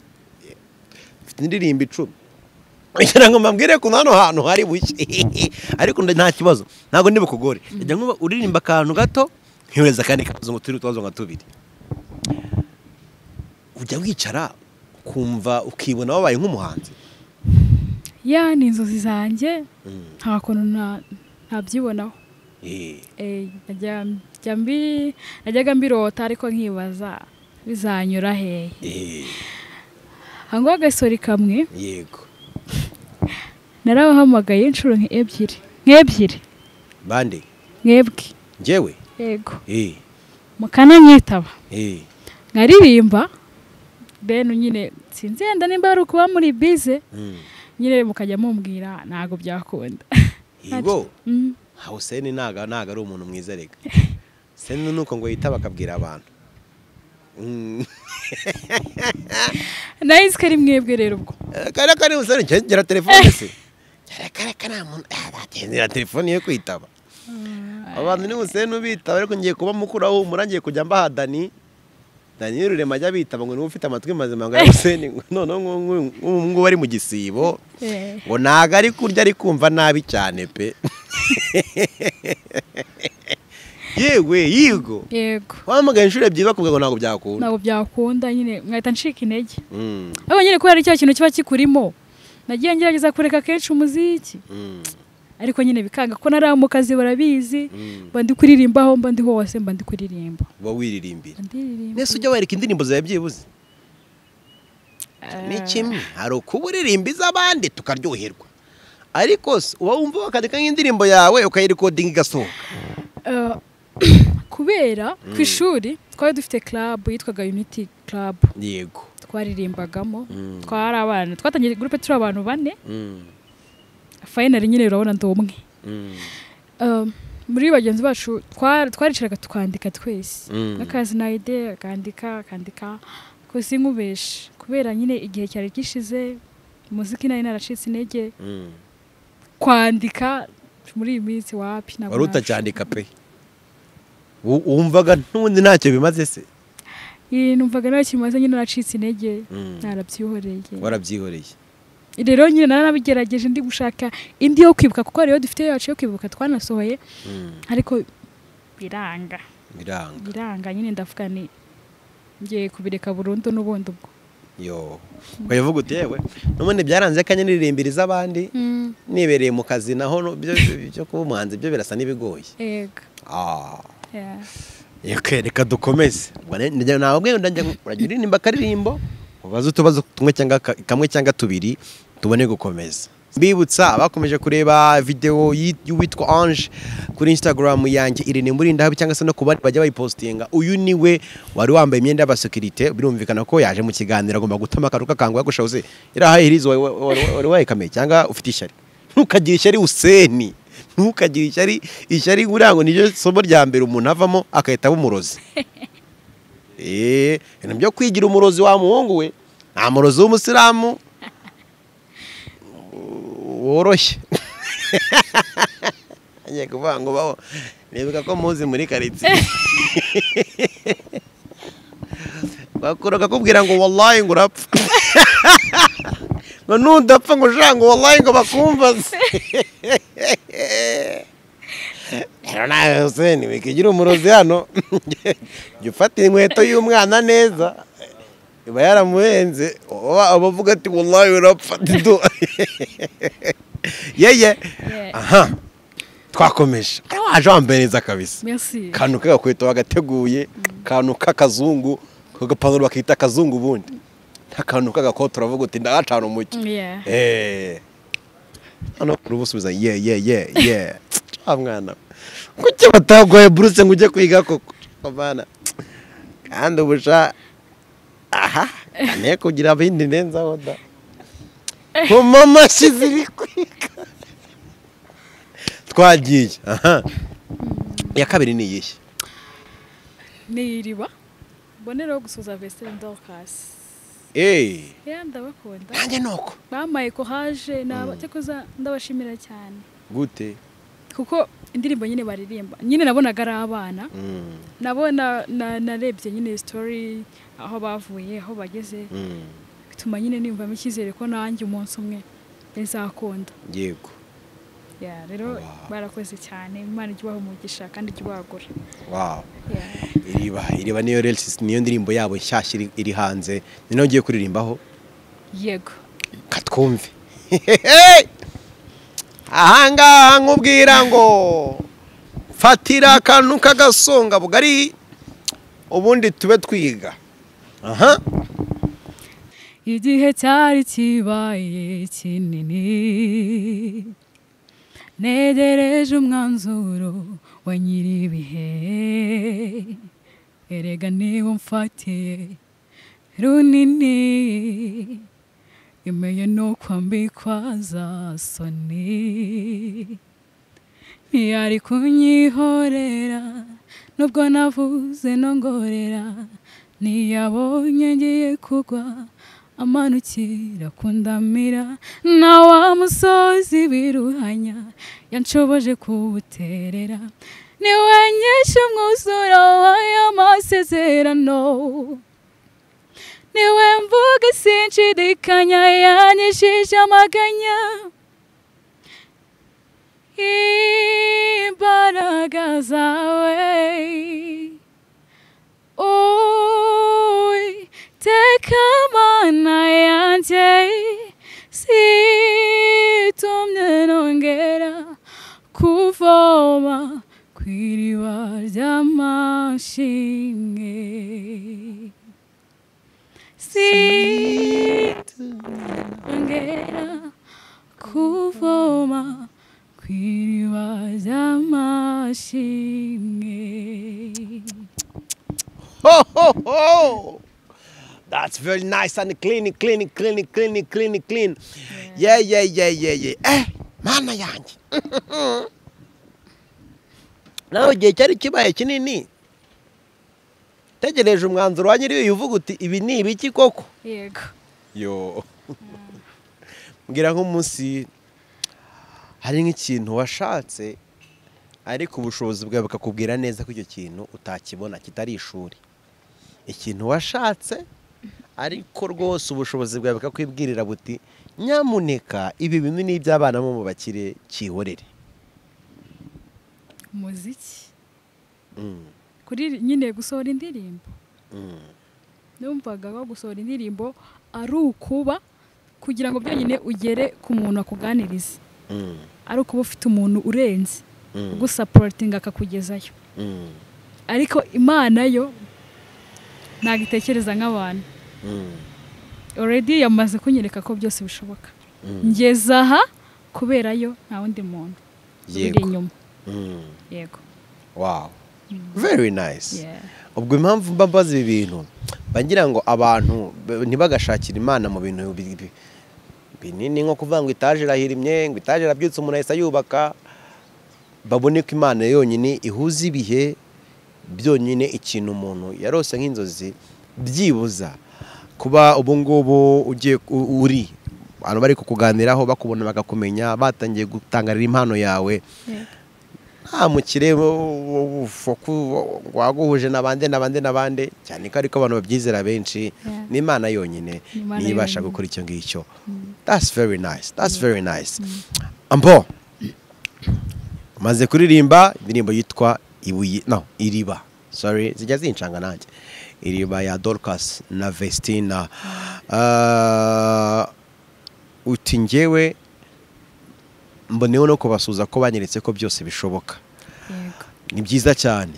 mfite indirimbo icumi kugira ngo mbabwire ko hano hantu hari buke ariko nda- nta kibazo ntabwo ndi bukugore ujya nkuba uririmba akantu gato ntiyoreze akandi kabazo ngo turi utubazo nka tubiri ujya wicara ukumva ukibona wabaye nk'umuhanzi ya ni inzozi zanjye nta kuntu na- ntabyibonaho Eh, Eh, najya- njya mbi- najyaga mbirota ariko nkibaza bizanyura hehe eh, hango agasori kamwe yego narabahamagaye inshuro nk'ebyiri nk'ebyiri bande nk'ebwe njyewe yego eh, mukananyitaba eh, nkaririmba then nyine sinzi yenda nimba ari ukuba muri bize mm. nyine mukajya mumbwira ntabwo byakunda yego Mm. nka huseni ntago ntago ari umuntu mwiza rega seni ni uko ngo yitaba akabwira abantu Mm. nahise ko ari mwebwe rero ubwo Eh, kariya kari huseni gera telefone se kariya kariya kariya muntu agendera telefone yo kwitaba abantu ni huseni ubitaba ariko ngiye kuba mukuru aho humura ngiye kujya mbaha dani dani y'ururema ajya bitaba ngo niba ufite amatwi mazima ngo ya huseni ngo noneho nk'ubu ngubu ngubu ari mu gisibo Eh. ngo ntago ari kurya ari kumva nabi cyane pe yewe yigo yego wamugaye inshuro ebyiri bakubwira ngo ntabwo byakunda ntabwo byakunda nyine mwahita ncika intege Mm, ariko nyine kubera icyo kintu kiba kikurimo nagiye ngerageza kureka kenshi umuziki mm, ariko nyine bikanga ko nari mu kazi barabizi mm. mba ndi kuririmba aho mba ndi hose mba ndi kuririmba uba wiririmbira Mba ndiririmba nese ujya wereka indirimbo zawe byibuze ni kimwe hari ukuba uririmba iz'abandi tukaryoherwa ariko se uba wumva wakandika nk'indirimbo yawe ukayirikodinga igasohoka Eh, kubera ku ishuri twari dufite club yitwaga unity club yego twaririmbagamo Mm. twari abana twatangiye gurupe turi abantu bane Mm, finali nyine urabona ndi umwe mm, Um, muri bagenzi bacu twa- twaricaraga tukandika twese Mm. n'akazi na ide akandika akandika kosi nkubeshe kubera nyine igihe cyari gishize muziki nari naracitse intege mm. kwandika muri iyi minsi wapi ntabwo wari nashoboye. utacyandika pe Wu- wumvaga n'ubundi ntacyo bimaze se Iri numvaga nta kintu maze nyine naracitse intege Mm. narabyihoreye warabyihoreye rero nyine naranabigerageje ndi gushaka indi yo kwibuka kuko rero dufite yacu yo kwibuka twanasohoye Mm, ariko biranga biranga biranga nyine ndavuga ni ngiye kubireka burundu n'ubundi ubwo yo ukavuga uti yewe n'ubundi byaranze akanya niririmbira iz'abandi nibereye mu kazi naho no- byo byo- byo kuba umuhanzi byo birasa n'ibigoye ega Ah, yeah. yego, reka dukomeze Ubwo ne- njya- nawe ubwe ndajya urajya uririmba akaririmbo ubaze utubazo tumwe cyangwa ka- kamwe cyangwa tubiri tubone gukomeza mbibutsa bakomeje kureba videwo y'i- y'uwitwa Ange kuri Instagram yanjye Irene Murindahabi cyangwa se no ku bandi bajya bayipostinga uyu niwe wari wambaye imyenda y'abasekirite birumvikana ko yaje mu kiganiro agomba gutama akaruka kangwa yagushahoze irahaye hirizo wari- wari wari wayikameye cyangwa ufite ishyari ntukagire ishyari useni ntukagire ishyari ishyari buriya ngo niryo somo rya mbere umuntu avamo agahita aba umurozi eee ibintu byo kwigira umurozi wa muhungu we nta murozi w'umusilamu woroshye agiye kuvuga ngo baho nibuka ko muzi muri karitsiye bakora akakubwira ngo wallahi ngo urapfa ngo nudapfa ngo ushaka ngo wallahi ngo bakumvaze rero nawe Hussein wikigira umurozi hano jya ufata inkweto y'umwana neza iba yaramuhenze uba uba uvuga ati wallahi urapfa dido yeye aha twakomeje waje wambaye neza kabisa merci kantu k'agakweta wagateguye kantu k'akazungu ako gapanuro bakita akazungu ubundi nk'akantu k'agakoti uravuga uti ndahacana umucyo Yeah. eee hano bakuru busubiza ye ye ye ye ah mwana we. kuki bataguhaye buruse ngo ujye kwiga koko abana kandi ubusha aha ntiye kugira abindi ndenzaho da ku mamashi ziri kwiga twagiye aha iya kabiri ni iyihe ni iriba mbonereho gusuza vesitire dorukasi eee yeah, ndabakunda nanjye ni uko bamaye ko haje naba cyakoza ndabashimira cyane gute kuko indirimbo nyine baririmba nyine nabonaga ari abana Mm, nabona na- narebye nyine story aho bavuye aho bageze mm, bituma nyine niyumvamo icyizere ko nanjye umunsi umwe bizakunda yego Yeah, rero barakoze cyane imana ijya ibaha umugisha kandi ijya ibagura wawu Yeah. iriba iriba niyo relisi niyo ndirimbo yabo nshyashya iri- iri hanze ni nayo ugiye kuririmbaho yego katwumve ahangaha nkubwira ngo fatira akantu k'agasonga bugari ubundi tube twiga aha igihe cyari kibaye kinini negereje umwanzuro wa nyir'ibihe erega niwo mfatiye runini imeye no kwambikwa za soni ntiyari kunyihorera nubwo navuze nongorera ntiyabonye ngiye kugwa amanukira kundamira na wa musozi biruhanya yanshoboje kuwuterera niwe nyinshi umwuzuro w'aya masezerano niwe mvuga sinshidikanya yanyishije amaganya imbaraga zawe teka mana yanjye situmye nongera kuvoma ku iriba ry'amashinge situmye nongera kuvoma ku iriba ry'amashinge ho ho ho that's very nice and clean clean clean clean clean clean yeah yeah yeah yeah yeah eh mana yanjye nawe igihe cyari kibaye kinini tegereje umwanzuro wa nyiri uvuga uti ibi ni ibiki koko yego yo mbwira nk'umunsi hari nk'ikintu washatse ariko ubushobozi bwawe bukakubwira neza ko icyo kintu utakibona kitari ishuri ikintu washatse ariko rwose ubushobozi bwawe bukakwibwirira buti nyamuneka ibi bintu ni iby'abana bo mu bakire kihorere umuziki Mm, kuri nyine gusohora indirimbo mm. numvaga ko gusohora indirimbo ari ukuba kugira ngo byonyine ugere ku muntu akuganiriza Mm, ari ukuba ufite umuntu urenze Mm. ugusaporatinga akakugezayo mm, ariko imana yo ntabwo itekereza nk'abantu mm. already yamaze kunyereka ko byose bishoboka ngeze aha kubera yo nta wundi muntu uri yego inyuma Mm, yego wow very nice Yeah. ubwo impamvu mba mbaza ibi bintu mba ngira ngo abantu b- ntibagashakire imana mu bintu bi- bi- binini nko kuvuga ngo itaje irahirimye ngo itaje irabyutse umuntu ahise yubaka babone ko imana yonyine ihuza ibihe byonyine ikintu umuntu yarose nk'inzozi byibuza kuba ubu ngubu ugiye u- uri abantu bari kukuganiraho bakubona bakakumenya batangiye gutangarira impano yawe Yego. nta mukire waguhuje n'abandi n'abandi n'abandi cyane ko ariko abantu babyizera benshi Yeah. ni imana yonyine Ni Imana niyo ibasha yonyine. gukora icyo ngicyo that's very nice that's very nice ambo umaze kuririmba indirimbo yitwa ibuye no iriba sorry zijya zinshanga nanjye iriba ya dorcas na vestina Ah, uti ngewe mboneyeho no kubasuza ko banyeretse ko byose bishoboka yego ni byiza cyane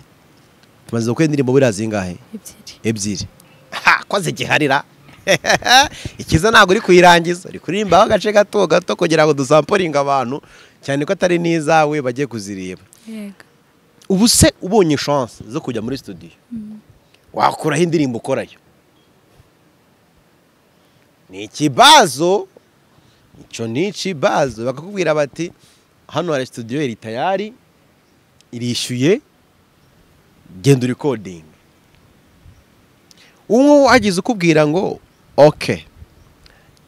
tumaze gukora indirimbo buriya zingahe ebyiri ebyiri urakoze giharira ikiza ntabwo uri kuyirangiza uri kuririmbaho agace gato gato kugira ngo dusamporinge abantu cyane ko atari n'izawe bagiye kuzireba yego ubu se ubonye chance zo kujya muri studio wakuraho indirimbo ukorayo ni ikibazo icyo ni ikibazo bakakubwira bati hano hari studio iri tayari irishyuye genda urikodinga ubu wagize ukubwira ngo oke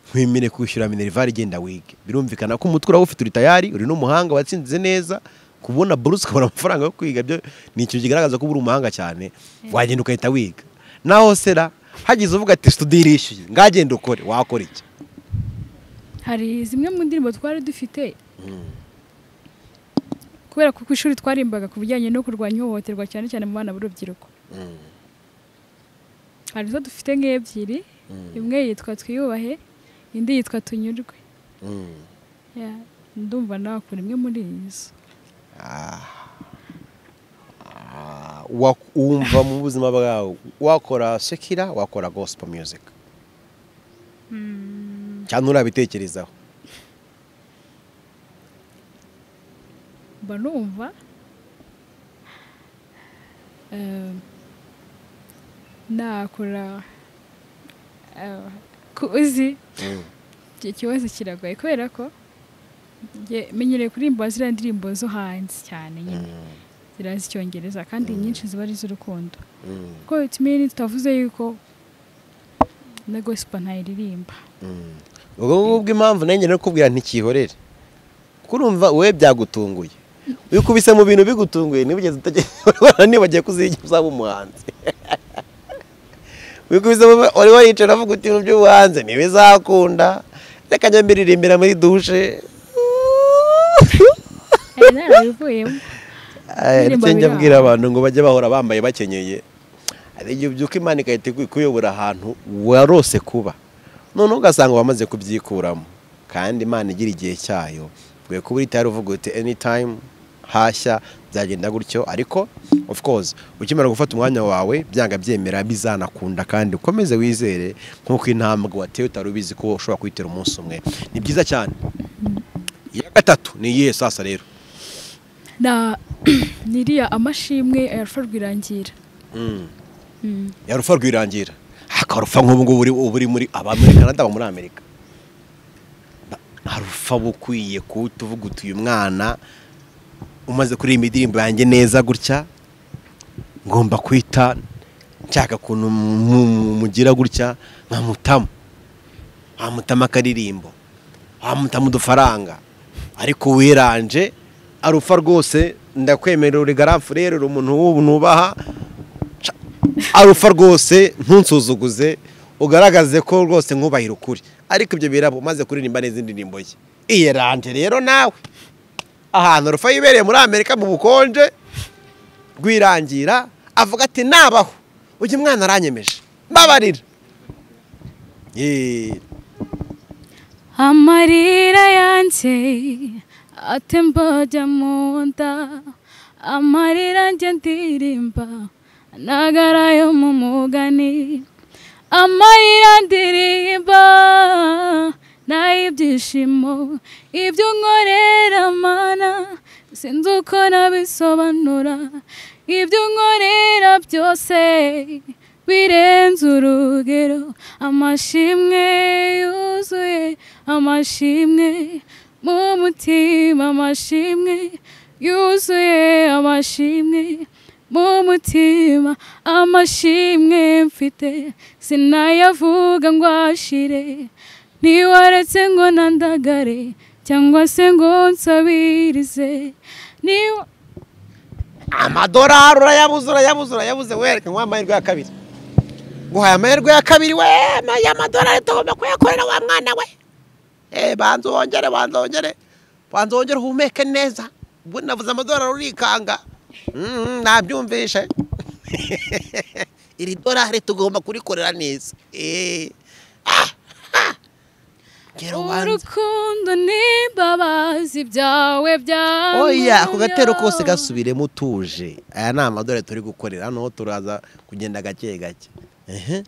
nkwemere kwishyura minerivare igenda wige birumvikana ko umutwe urawufite uri tayari uri n'umuhanga watsinze neza kubona buruse ukabona amafaranga yo kwiga byo ni ikintu kigaragaza ko uri umuhanga cyane wagenda ugahita wiga naho sera hagize uvuga ati studio irishyuye ngagenda ukore wakora iki hari zimwe mu ndirimbo twari dufite kubera ko ku ishuri twarimbaga ku bijyanye no kurwanya ihohoterwa cyane cyane mu bana b'urubyiruko hari izo dufite nk'ebyiri imwe yitwa twiyubahe indi yitwa tunyurwe Ya, ndumva nakora imwe muri izo Ah, wa- wumva mu buzima bwawe wakora sekira wakora gospel music cyane urabitekerezaho mba numva eh, nakora eh, ku- uzi icyo kibazo kiragoye kubera ko njye menyereye kuririmba ziriya ndirimbo zo hanze cyane nyine zirazi icyongereza kandi nyinshi ziba ari iz'urukundo kuko itumire tutavuze yuko na gosipa ntayiririmba ubwo ngubwo impamvu nanjye nakubwira ntikihorere kuko urumva wowe byagutunguye wikubise mu bintu bigutunguye niba ugeze utegereje nibagiye kuzigira uzaba umuhanzi wikubise mu wari waricara avuga uti ibintu by'ubuhanzi ntibizakunda reka njya mbiririmbira muri dushe Eh, narabivuyemo Eh, Indirimbo nicyo njya biri abwira aho. abantu ngo bajye bahora bambaye bakenyeye hari igihe ubyuka imana igahita iku- ikuyobora ahantu warose kuba noneho ugasanga wamaze kubyikuramo kandi imana igira igihe cyayo ugiye kuba uri tayari uvuga uti anytime hashya byagenda gutyo ariko of course ukimara gufata umwanya wawe byanga byemera bizanakunda kandi ukomeze wizere nk'uko intambwe watewe utari ubizi ko ushobora kuyitera umunsi umwe ni byiza cyane iya gatatu ni iyihe sasa rero na niriya amashimwe ayarusha rwirangira Mm. yarufa rwirangira akarufa nk'ubu ngubu uri- uba uri muri aba muri canada aba muri amerika Ba- harufa uba ukwiye kuwuta uvuga uti uyu mwana umaze kuririmba indirimbo yanjye neza gutya ngomba kwita nshaka ukuntu mu- mu- mugira gutya nkamutamu wamutama akaririmbo wamutama udufaranga ariko wiranje arufa rwose ndakwemerera uri garafu rero uri umuntu w'ubu nubaha arufa rwose ntunsuzuguze ugaragaze ko rwose nkubahira ukuri ariko ibyo birabo umaze kuririmba neza indirimbo ye iyeranje rero nawe ahantu arufa yibereye muri amerika mu bukonje rwirangira avuga ati nabaho ujya umwana aranyemeje mbabarira Yee. amarira yanjye atemba ajya mu nda amarira njye ndirimba nagarayo mu mugani amarira ndirimba nay'ibyishimo ibyo nkorera mana sinzi uko nabisobanura ibyo nkorera byose birenze urugero amashimwe yuzuye amashimwe mu mutima amashimwe yuzuye amashimwe mu mutima amashimwe mfite sinayavuga ngo ashire ntiwaretse ngo nandagare cyangwa se ngo nsabirize niba amadorari urayabuze urayabuze urayabuze wereka nguha amahirwe ya kabiri nguhaye amahirwe ya kabiri we ma- ya madorari tugomba kuyakorera wa mwana we Eh, banza wongere banza wongere banza wongere uhumeke neza ubwo navuze amadorari urikanga Mm, nabyumvishe iri dorari tugomba kurikorera neza Eh, ah, ah. Ngera ubanze. urukundo n'imbabazi byawe byawe oya ako gatero kose gasubiremo utuje aya ni amadorari turi gukorera noneho turaza kugenda gake gake Ehe.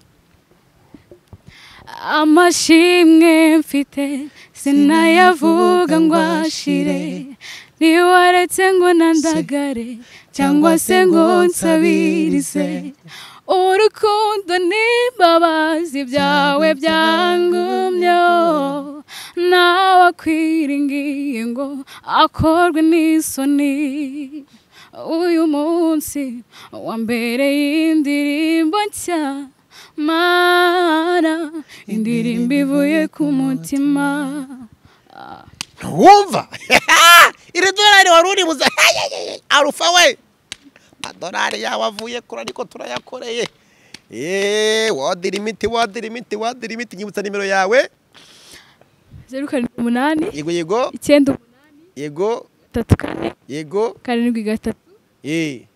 amashimwe mfite sinayavuga ngo ashire ntiwaretse ngo nandagare cyangwa se ngo nsabirize urukundo n'imbabazi byawe byangumyeho nawe akwiringiye ngo akorwe n'isoni uyu munsi wa mbere y'indirimbo nshya mara indirimbo ivuye ku mutima wumva iri dorari wari uri buze arufa we adorari yawe avuye kure ariko turayakoreye yeee wadira imiti wadira imiti wadira imiti nyibutsa nimero yawe zeru karindwi umunani yego yego icyenda umunani yego gatatu kane yego karindwi gatatu yeee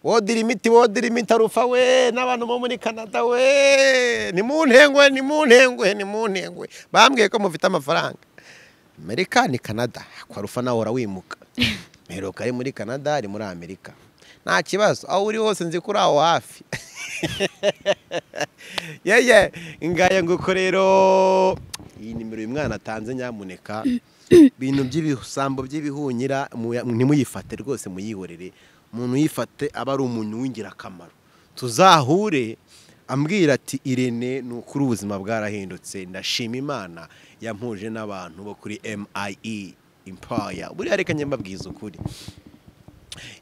wodira imiti wodira imiti arufa we n'abantu bo muri canada we ni mu ntengwe ni mu ntengwe ni mu ntengwe bambwiye ko mufite amafaranga amerika ni canada kwa rufa nawe urawimuka mperuka ari muri canada ari muri amerika nta kibazo aho uri hose nzi ko uri aho hafi yeye ngaya nguko rero iyi nimero uyu mwana atanze nyamuneka ibintu by'ibisambo by'ibihunyira muya- ntimuyifate rwose muyihorere umuntu uyifate aba ari umuntu w'ingirakamaro tuzahure ambwira ati irene ni ukuri ubuzima bwarahindutse ndashima imana yampuje n'abantu bo kuri MIE impaya buriya reka njye mbabwiza ukuri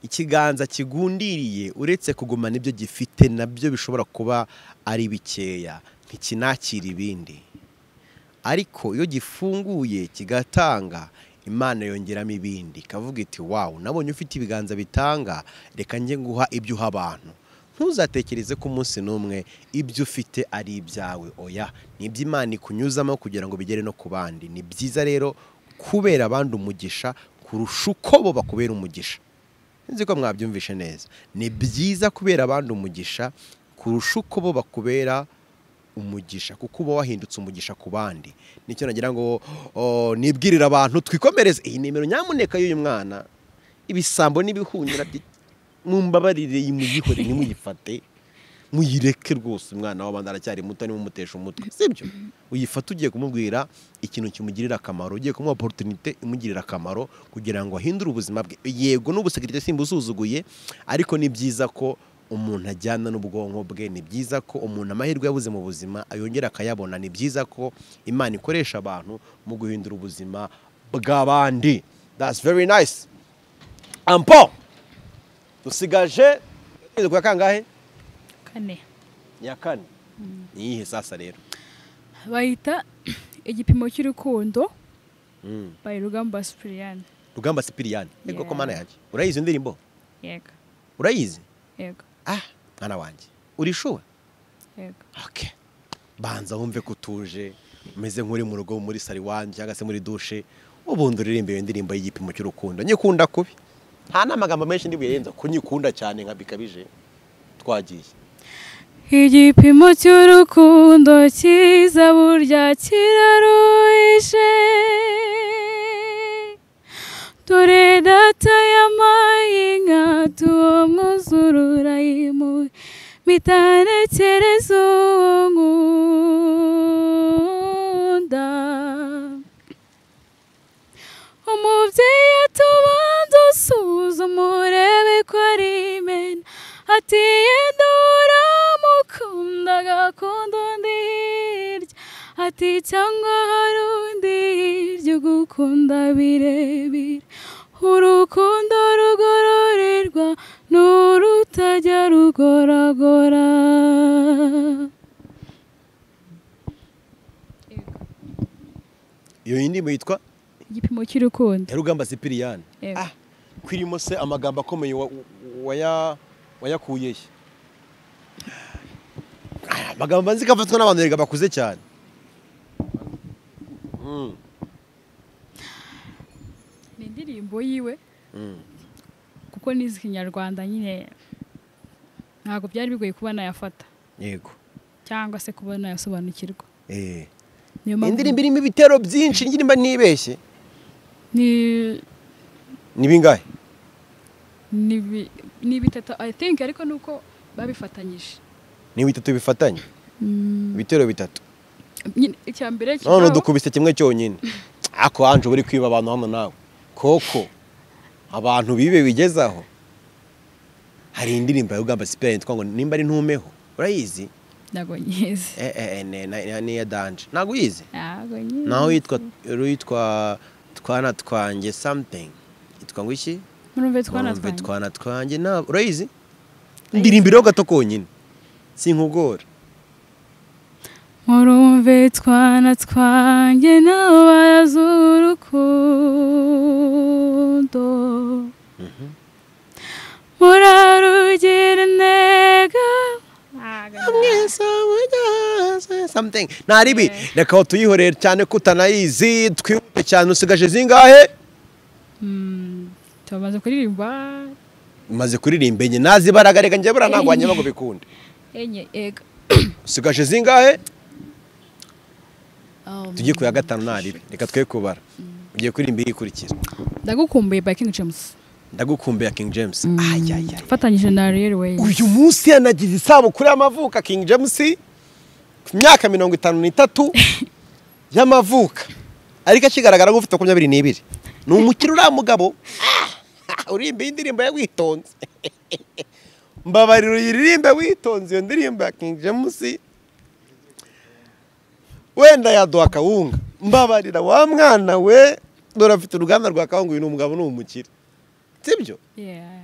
ikiganza kigundiriye uretse kugumana ibyo gifite nabyo bishobora kuba ari bikeya ntikinakira ibindi ariko iyo gifunguye kigatanga imana yongeramo ibindi ikavuga iti wawu nabonye ufite ibiganza bitanga reka njye nguha ibyo uha abantu ntuzatekereze ko umunsi n'umwe ibyo ufite ari ibyawe oya ni ibyo imana ikunyuzamo kugira ngo bigere no ku bandi ni byiza rero kubera abandi umugisha kurusha uko bo bakubera umugisha nzi ko mwabyumvishe neza ni byiza kubera abandi umugisha kurusha uko bo bakubera umugisha kuko uba wahindutse umugisha ku bandi nicyo nagira ngo oh, nibwirire abantu twikomereze iyi nimero nyamuneka y'uyu mwana ibisambo n'ibihunyira byi- mumbabarire muyihore ntimuyifate muyireke rwose umwana w'abandi aracyari muto nimumutesha umutwe sibyo uyifata ugiye kumubwira ikintu kimugirira akamaro ugiye kumuha oporutunite imugirira akamaro kugira ngo ahindure ubuzima bwe yego n'ubusekirite simbusuzuguye ariko ni byiza ko umuntu ajyana n'ubwonko bwe ni byiza ko umuntu amahirwe yabuze mu buzima yongera akayabona ni byiza ko imana ikoresha abantu mu guhindura ubuzima bw'abandi that's very nice ampo dusigaje kwezi kwa kangahe kane ya kane niyihe sasa rero bayita igipimo cy'urukundo Mm. bayi rugamba sipiriyani rugamba sipiriyani yego Yeah. ko mana yanjye urayizi indirimbo yego urayizi yego ah mwana wanjye urishuwe yego okay banza wumve ko utuje umeze nk'uri mu rugo muri sari wanjye cyangwa se muri dushe ubundi uririmba iyo ndirimbo y'igipimo cy'urukundo nyikunda kubi nta n'amagambo menshi ndibuyerenza ko nyikunda cyane nka bikabije twagiye igipimo cy'urukundo cyiza burya kiraruhije dore data yampaye inka tuwo mwuzurura yimuwe mitanekereza uwo nkunda umubyeyi atubanza usuzume urebe ko ari imena ati yenda uramukunda agakunda undi hirya ati cyangwa hari undi hirya ugukunda birebire urukundo rugororerwa ni urutajya rugoragora iyo ndirimbo yitwa igipimo cy'urukundo ya rugamba sipiriyani Yego. ah kwirimo se amagambo akomeye wa- waya- wayakuye he Ah, amagambo nzi ko afatwa n'abantu erega bakuze cyane Mm, ni indirimbo yiwe mm. kuko nizi ikinyarwanda nyine ntabwo byari bigoye kuba nayafata yego cyangwa se kuba nayasobanukirwa Eh. niyo indirimbo irimo ibitero byinshi indirimbo ntibeshye ni ni bingahe ni bi- ni bitatu i think ariko nuko babifatanyije ni bitatu bifatanye Mm, ibitero bitatu nyine icya mbere none kibaho- dukubise kimwe cyonyine ako anje buri kwiba abantu hano nawe koko abantu bibe bigezaho hari indirimbo ya ugamba sipera yitwa ngo nimba ari ntumeho urayizi ntabwo nyizi Eh, eh, eh, ne- ne- niya danje ntabwo uyizi ntabwo nyizi naho yitwa yitwa twana twanjye something yitwa ngo iki murumve twana Murumve twanjye twana twanjye ntabwo urayizi ndirimbiraho gato konyine sinkugora murumve twana twanjye nabo barazi urukundo murarugira intego something ntaribi reka tuyihorere cyane ko utanayizi twihute cyane usigaje zingahe Mm, tumaze kuririmba umaze kuririmba enye nazibaraga reka njye buriya ntabwo wanyema ngo bikunde enye ega usigaje zingahe Um, tujye ku ya gatanu ntaribi reka twe kubara ugiye kuririmba iyi ikurikira ndagukumbuye by king james ndagukumbuye king james ayayaya fatanyije na ariel wayi uyu munsi yanagize isabukuru y'amavuka king james ku myaka mirongo itanu n'itatu y'amavuka ariko akigaragara nk'ufite makumyabiri n'ibiri ni umukire uriya mugabo Ah! urimba iyi ndirimbo ye witonze mbabarira uyiririmbe witonze iyo ndirimbo ya king james wenda yaduha kawunga mbabarira wa mwana we dore afite uruganda rwa kawunga uyu ni umugabo ni umukire sibyo Yeah.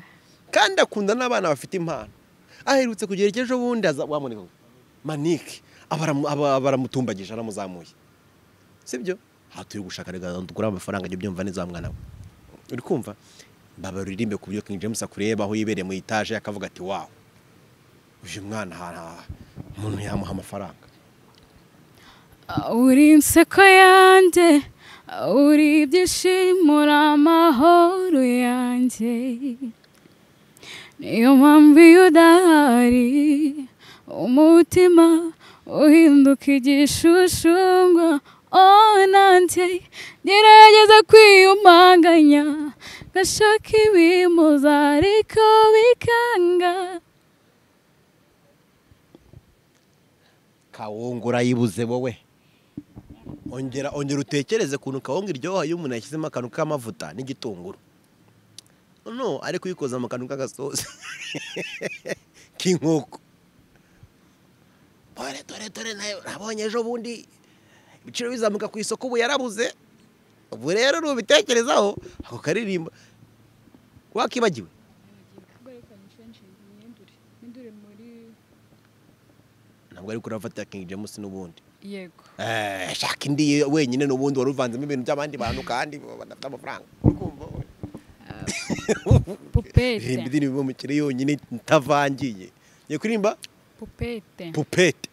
kandi akunda n'abana bafite impano aherutse kugera icyo ejo bundi aza wamureka manike aba aramu- aba- baramutumbagije aramuzamuye sibyo aha turi gushaka reka dukure amafaranga ajya ubyumva neza wa mwana we uri kumva baba uririmbe ku buryo King James akureba aho yibereye mu itaje akavuga ati wawu uyu mwana ahantu aha umuntu yamuha amafaranga uri inseko yanjye uri ibyishimo uri amahoro yanjye niyo mpamvu iyo udahari umutima uhinduka igishushungwa oh nanjye gerageza kwiyumanganya gashaka ibimuza ariko bikanga kawunga urayibuze wowe ongera ongera utekereze ukuntu kawunga iryoha iyo umuntu yashyizemo akantu k'amavuta n'igitunguru no ari kuyikoza mu kantu k'agasozi k'inkoko dore dore dore nayo nabonye ejo bundi ibiciro bizamuka ku isoko ubu yarabuze ubu rero nubitekerezaho ako karirimba wakibagiwe ntabwo ari kurafata King James n'ubundi yego Eh, shaka indi wenyine n'ubundi wari uvanzemo ibintu by'abandi bantu kandi badafite amafaranga pupete ririmba indirimbo umukire yonyine itavangiye ngiye kuririmba pupete pupete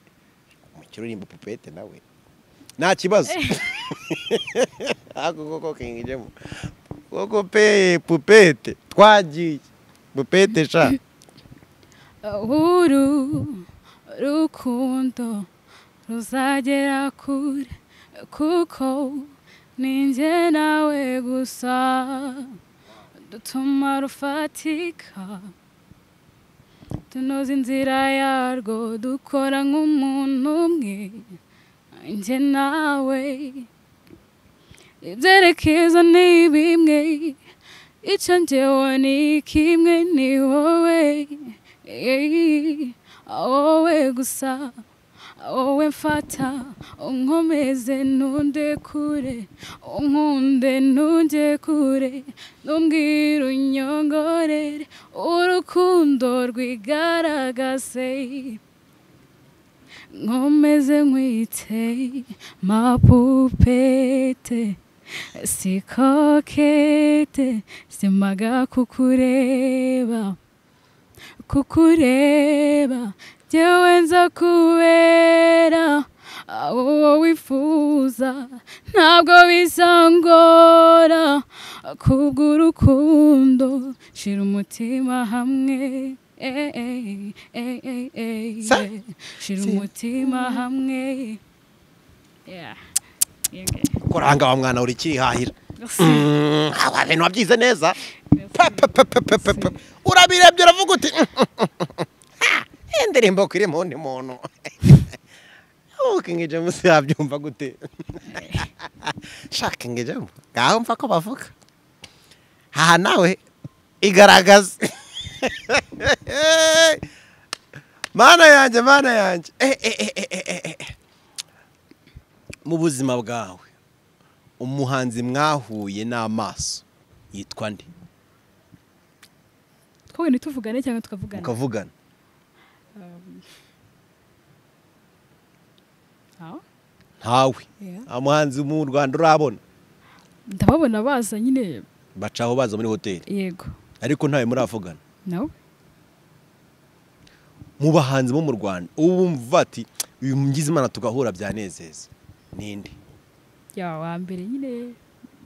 umukire urimba pupete nawe nta kibazo ako koko kinjemo koko pe pupete twagiye pupete sha uru rukundo ruzagera kure kuko ninjye nawe gusa dutuma rufatika tunoza inzira yarwo dukora nk'umuntu umwe njye nawe ibyerekezo ni bimwe icyo njyewe ni kimwe ni wowe Eee, wowe gusa wowe mfata unkomeze ntunde kure unkunde ntunde kure n'umbwira unyongorere urukundo rwigaragaze nkomeze nkwite mapupete si kokete simaga kukureba kukureba jyewe nza kubera uwo wifuza ntabwo bizangora kubw'urukundo shira umutima hamwe eh, eh, eh, eh, eh, Sa- yeah. shira umutima hamwe Yeah. Yeah. kuranga wa mwana uri kirihahira Yes. Mm, aba bintu wabyize neza Pa, pa, pa, pa, pa, pa, pa. urabirebye uravuga uti indirimbo kuri mu wundi muntu wokingi james yabyumva gute shakingi james ngaho mfa ko bavuga aha nawe igaragaza mana yanjye mana yanjye Eh, eh, eh, eh, eh, eh, eh. mu buzima bwawe umuhanzi mwahuye n'amaso yitwa nde twabonye tuvugane cyangwa tukavugana mukavugana Ah, ntawe yeah. nta muhanzi mu rwanda urabona ndababona baza nyine bacaho baza muri hoteli yego ariko ntawe muravugana nawe mu bahanzi bo mu rwanda ubu bumva ati uyu mugize imana tugahura byanezeza ninde yaba wa mbere nyine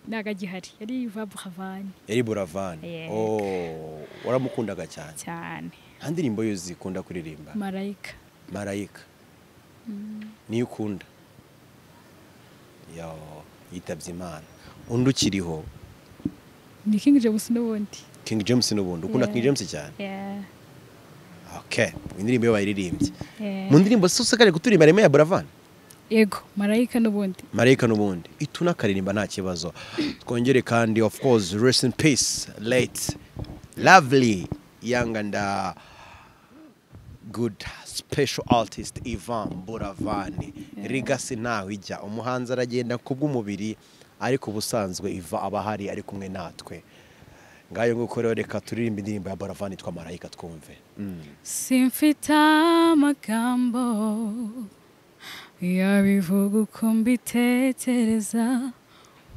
ntabwo agihari yari vabu havani yari buravani Yeah. Oh, waramukundaga cyane cyane nta ndirimbo yo zikunda kuririmba marayika marayika niyo ukunda yo yitabye imana undi ukiriho ni kingi james n'ubundi king james n'ubundi ukunda Yeah. king james cyane Yeah, okay indirimbo iyo bayiririmbye yeah. mu ndirimbo zose kuturimba harimo iya buravani yego marayika n'ubundi marayika n'ubundi ituna akaririmba nta kibazo twongere kandi of course rest in peace late lovely young and uh, good special artist Ivan Buravani rigasi ntawe ijya umuhanzi aragenda ku bw'umubiri ariko ubusanzwe Iva aba ahari ari kumwe natwe ngayo nguko rero reka turirimbe indirimbo ya Buravani twa marayika twumve mm. simfite amagambo yabivuga uko mbitekereza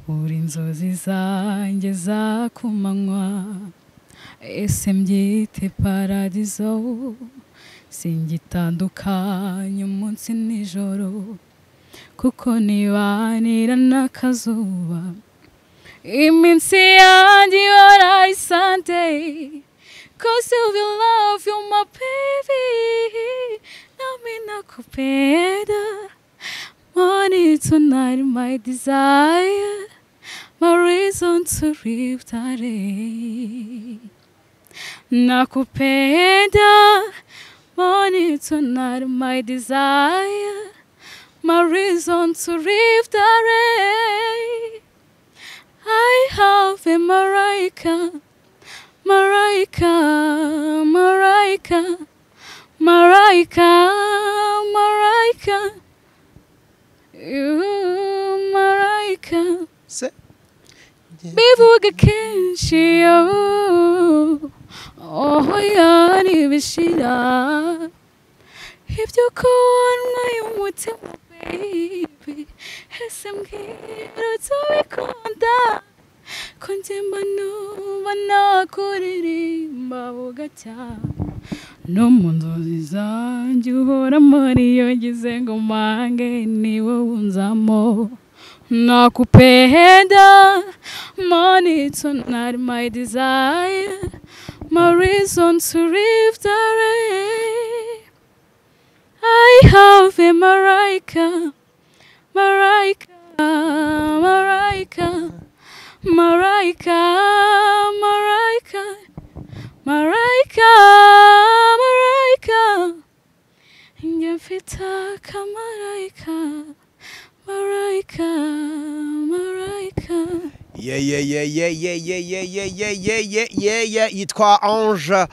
uri inzozi zanjye za ku manywa ese mbyite paradizo singitandukanye umunsi n'ijoro kuko nibanira n'akazuba iminsi yanjye ihora isante cause you will love you my baby nami nakupenda money tonight my desire my reason to live today nakupenda money tonight my desire my reason to live today I have a Marika, Marika, Marika, Marika, Marika, you Marika. se bivuga kenshi yo oh yani bishira ibyo kubonwa y'umutima baby ese mbwira tubikunda ko njyemba nuba nakuririmba bugacya no mu nzozi zanjye uhora muri iyo ngize ngo mpange ni wowe unzamo nakupenda money tonight my desire my reason to live the day I have a Marika Marika Marika Marika Marika Marika Marika Njye mfite akamarayika marayika marayika Yeah, yeah, yeah, yeah, yeah, yeah, yeah, yeah, yeah, yeah, yeah, yeah, yeah. yitwa ange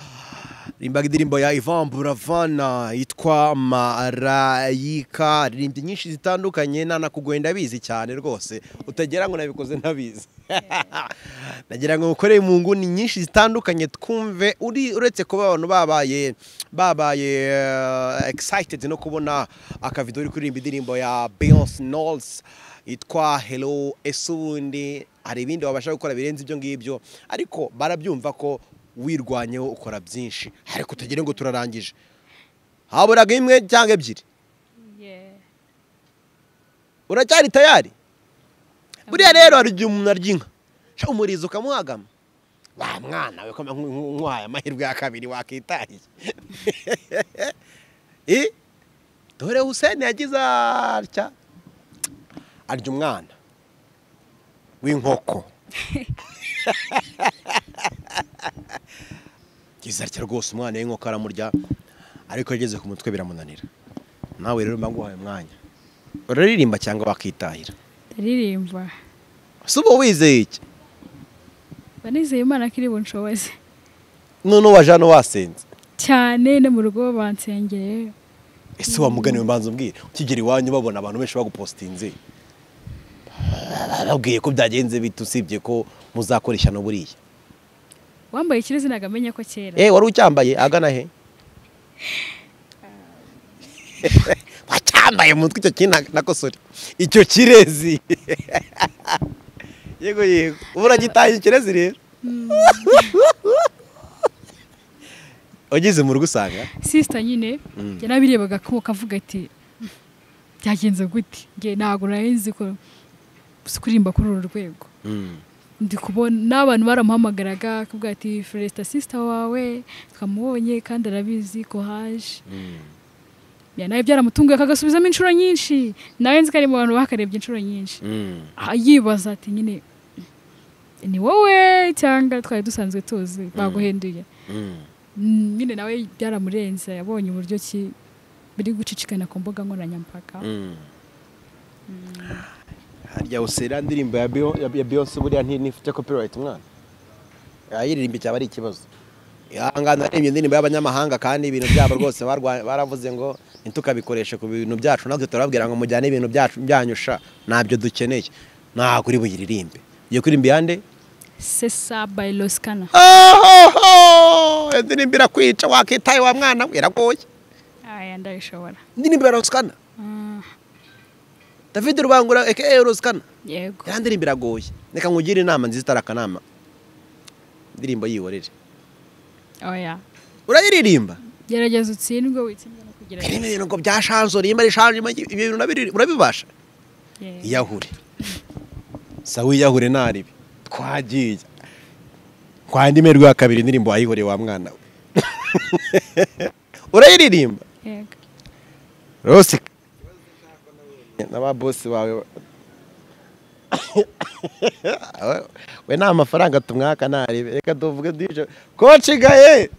rimbaga indirimbo ya ivan buravana yitwa marayika aririmbye nyinshi zitandukanye nanakugwe ndabizi cyane rwose utagira ngo nabikoze ntabizi nagira ngo ngukorere mu nguni nyinshi zitandukanye twumve uri uretse kuba abantu babaye babaye eh, excited no kubona akavido uri kuririmba indirimbo ya beyonce knowles yitwa hello ese ubundi hari ibindi wabasha gukora birenze ibyo ngibyo ariko barabyumva ko wirwanyeho ukora byinshi ariko tugire ngo turarangije haburaga imwe cyangwa ebyiri uracyari tayari buriya rero hari igihe umuntu arya inka Sha, umurizo ukamuhagama wa mwana we koma nk'uwaye amahirwe ya kabiri wakitahiye Eh, dore huseni yagize atya arya umwana w'inkoko yagize atya rwose umwana w'inkoko aramurya ariko yageze ku mutwe biramunanira nawe rero mba nguhaye umwanya uraririmba cyangwa wakitahira ndaririmba si uba wizeye iki mba nizeye imana ko iri bunshoboze none waje hano wasenze cyane no mu rugo bansengereye ese wamuganiwe mbanza umbwire ukigera iwanyu babona abantu benshi bagupositinze babwiye ko byagenze bite usibye ko muzakoresha no buriya wambaye ikirezi ntabwo amenya ko kera eh wari ucyambaye agana he wacyambaye mutwe icyo kintu nakosore icyo kirezi yego yego ubu uragitaye ikirezi rero ugeze mu rugo usanga sisita nyine Mm. njye nabirebaga ko kavuga ati byagenze gute njye ntabwo nari nzi ko uzi kuririmba kuri uru rwego ndi kubona n'abantu baramuhamagaraga akavuga ati feresita sisita wawe twamubonye kandi arabizi ko haje Ya, nawe byaramutunguye akagasubizamo inshuro nyinshi nawe nzi ko ari mu bantu bakarebye inshuro nyinshi Ah, yibaza ati nyine ni wowe cyangwa twari dusanzwe tuzi baguhenduye Mm, nyine nawe byaramurenze yabonye uburyo ki biri gucicikana ku mbuga nkoranyambaga harya usera indirimbo ya Beyo- ya- ya beyonce buriya nti- ntifite copyright mwana yayiririmba cyaba ari ikibazo ahangaha narembye indirimbo y'abanyamahanga kandi ibintu byabo rwose barwa- baravuze ngo ntitukabikoreshe ku bintu byacu natwe turababwira ngo mujyane ibintu byacu byanyusha ntabyo dukeneye ntabwo uri buyiririmbe iyo kuririmba iyande sesa by losikana ohoho indirimbo irakwica wakitaye wa mwana we iragoye aya ndabishobora indirimbo ya rosikana Ah, david rubangura aka rosikana yego ya ndirimbo iragoye reka nkugire inama nziza itari akanama indirimbo yihorere oya urayiririmba gerageza utsindwe witsindwe no kugerageza bino bintu ngo byashanze urimba rishanze ibyo bintu nabiri- urabibasha Yego. iyahure sawa iyahure ntaribi twagiye kwa ndi merwe ya kabiri indirimbo wayihoreye wa mwana we urayiririmba yego rose n'ababosi bawe we nta mafaranga tumwaka ntarebe reka tuvuge duce kocigaye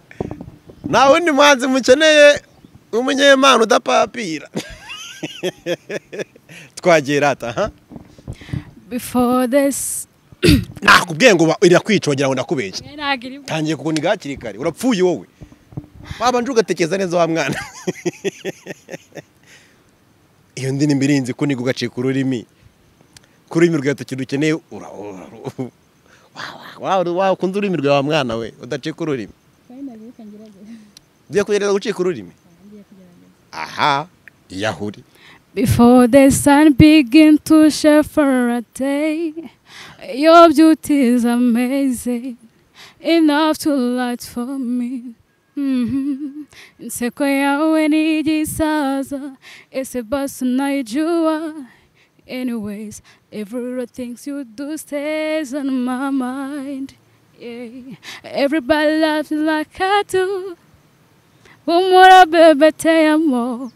nta wundi muhanzi mukeneye w'umunyempano udapapira twagera ata ha before this nakubwiye ngo ba- irakwica wagira ngo ndakubeshya mwe ntabwo iri tangiye kukuniga hakiri kare urapfuye wowe wabanje ugatekereza neza wa mwana iyo ndirimbo irinze kuniga ugacika ururimi ku rurimi rwawe tukintu dukeneye ura- ura- ura- wa- wa- wa- wakunda ururimi rwawe wa mwana we udacika ururimi ugiye kugerageza gucika ururimi aha iyahuri Before the sun begin to shine for a day, your beauty is amazing, enough to light for me. Mhm. Nseko yawe ni gisaza, ese basi naijua. Anyways, everything you do stays on my mind. Yeah. Everybody loves you like I do. Umura bebe te amo.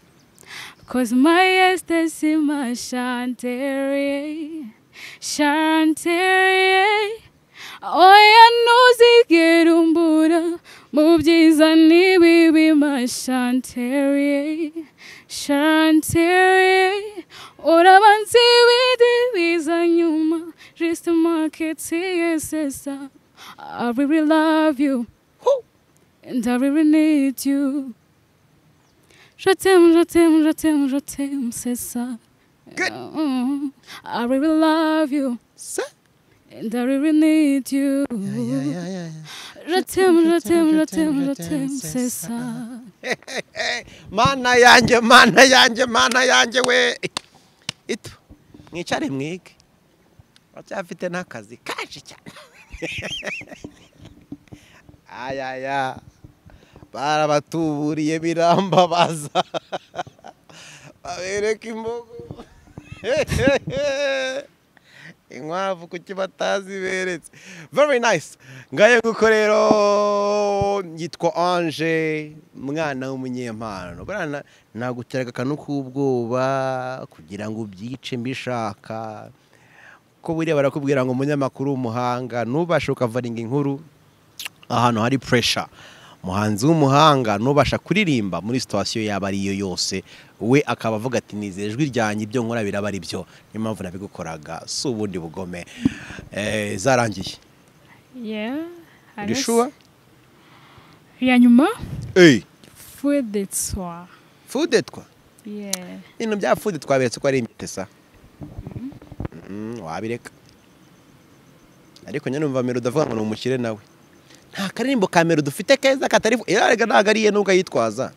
Cause my ecstasy, my shantery, shantery. Oya ntuzigere umbura mu byiza n'ibibi my shantery, shantery. Uraba nzi ibindi biza nyuma, just market yesesa. I really love you, and I really need you. Je t'aime, je t'aime, je t'aime, je t'aime, c'est ça. Good. Mm, I really love you se and I really need you. Je t'aime, je t'aime, je t'aime, je t'aime, c'est ça. mana yanjye mana yanjye mana yanjye we ito mwicare mwige uracyafite n'akazi kaje cyane ayaya barabatuburiye birambabaza babereka imbogo inkwavu kuki bataziberetse very nice ngaye nguko rero yitwa anje mwana w'umunyempano burana naguteraga akantu k'ubwoba kugira ngo ubyice mbishaka ko buriya barakubwira ngo umunyamakuru w'umuhanga ntubashe ukavaringa inkuru ahantu hari puresha umuhanzi w'umuhanga n'ubasha kuririmba muri sitasiyo yaba ariyo yose we akaba avuga ati nizere ijwi ryanjye ibyo nkora biraba ari byo niyo mpamvu nabigukoraga si ubundi bugome Eh, zarangiye Yeah. I uri guess. shuwa iya nyuma eyi fudetswa fudetwa yeah ibintu bya fude twaberetse ko ari impetesa Mm, wabireka ariko nyine numva mbere udavuga ngo ni umukire nawe nta karirimbo ka mbere dufite keza katari yarega ntabwo ariye nubwo ayitwaza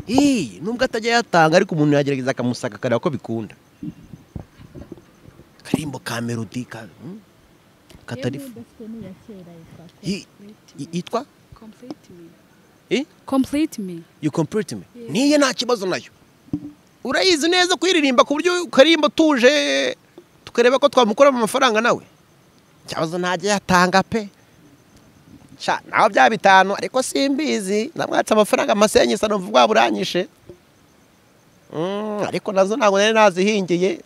iyi nubwo atajya yatanga ariko umuntu yagerageza akamusaka akareba ko bikunda karirimbo ka melodi ka mm, katari Yi- yi- yitwa complete me Eh? complete me you complete me niye nta kibazo nayo urayizi neza kuyiririmba ku buryo ukaririmba utuje tukareba ko twamukuramo amafaranga nawe ikibazo ntajya yatanga pe Sha, naho bya bitanu ariko simbizi namwatse amafaranga amasenyi isa numva ubwabo uranyishe Mm, ariko nazo ntabwo nari nazihingiye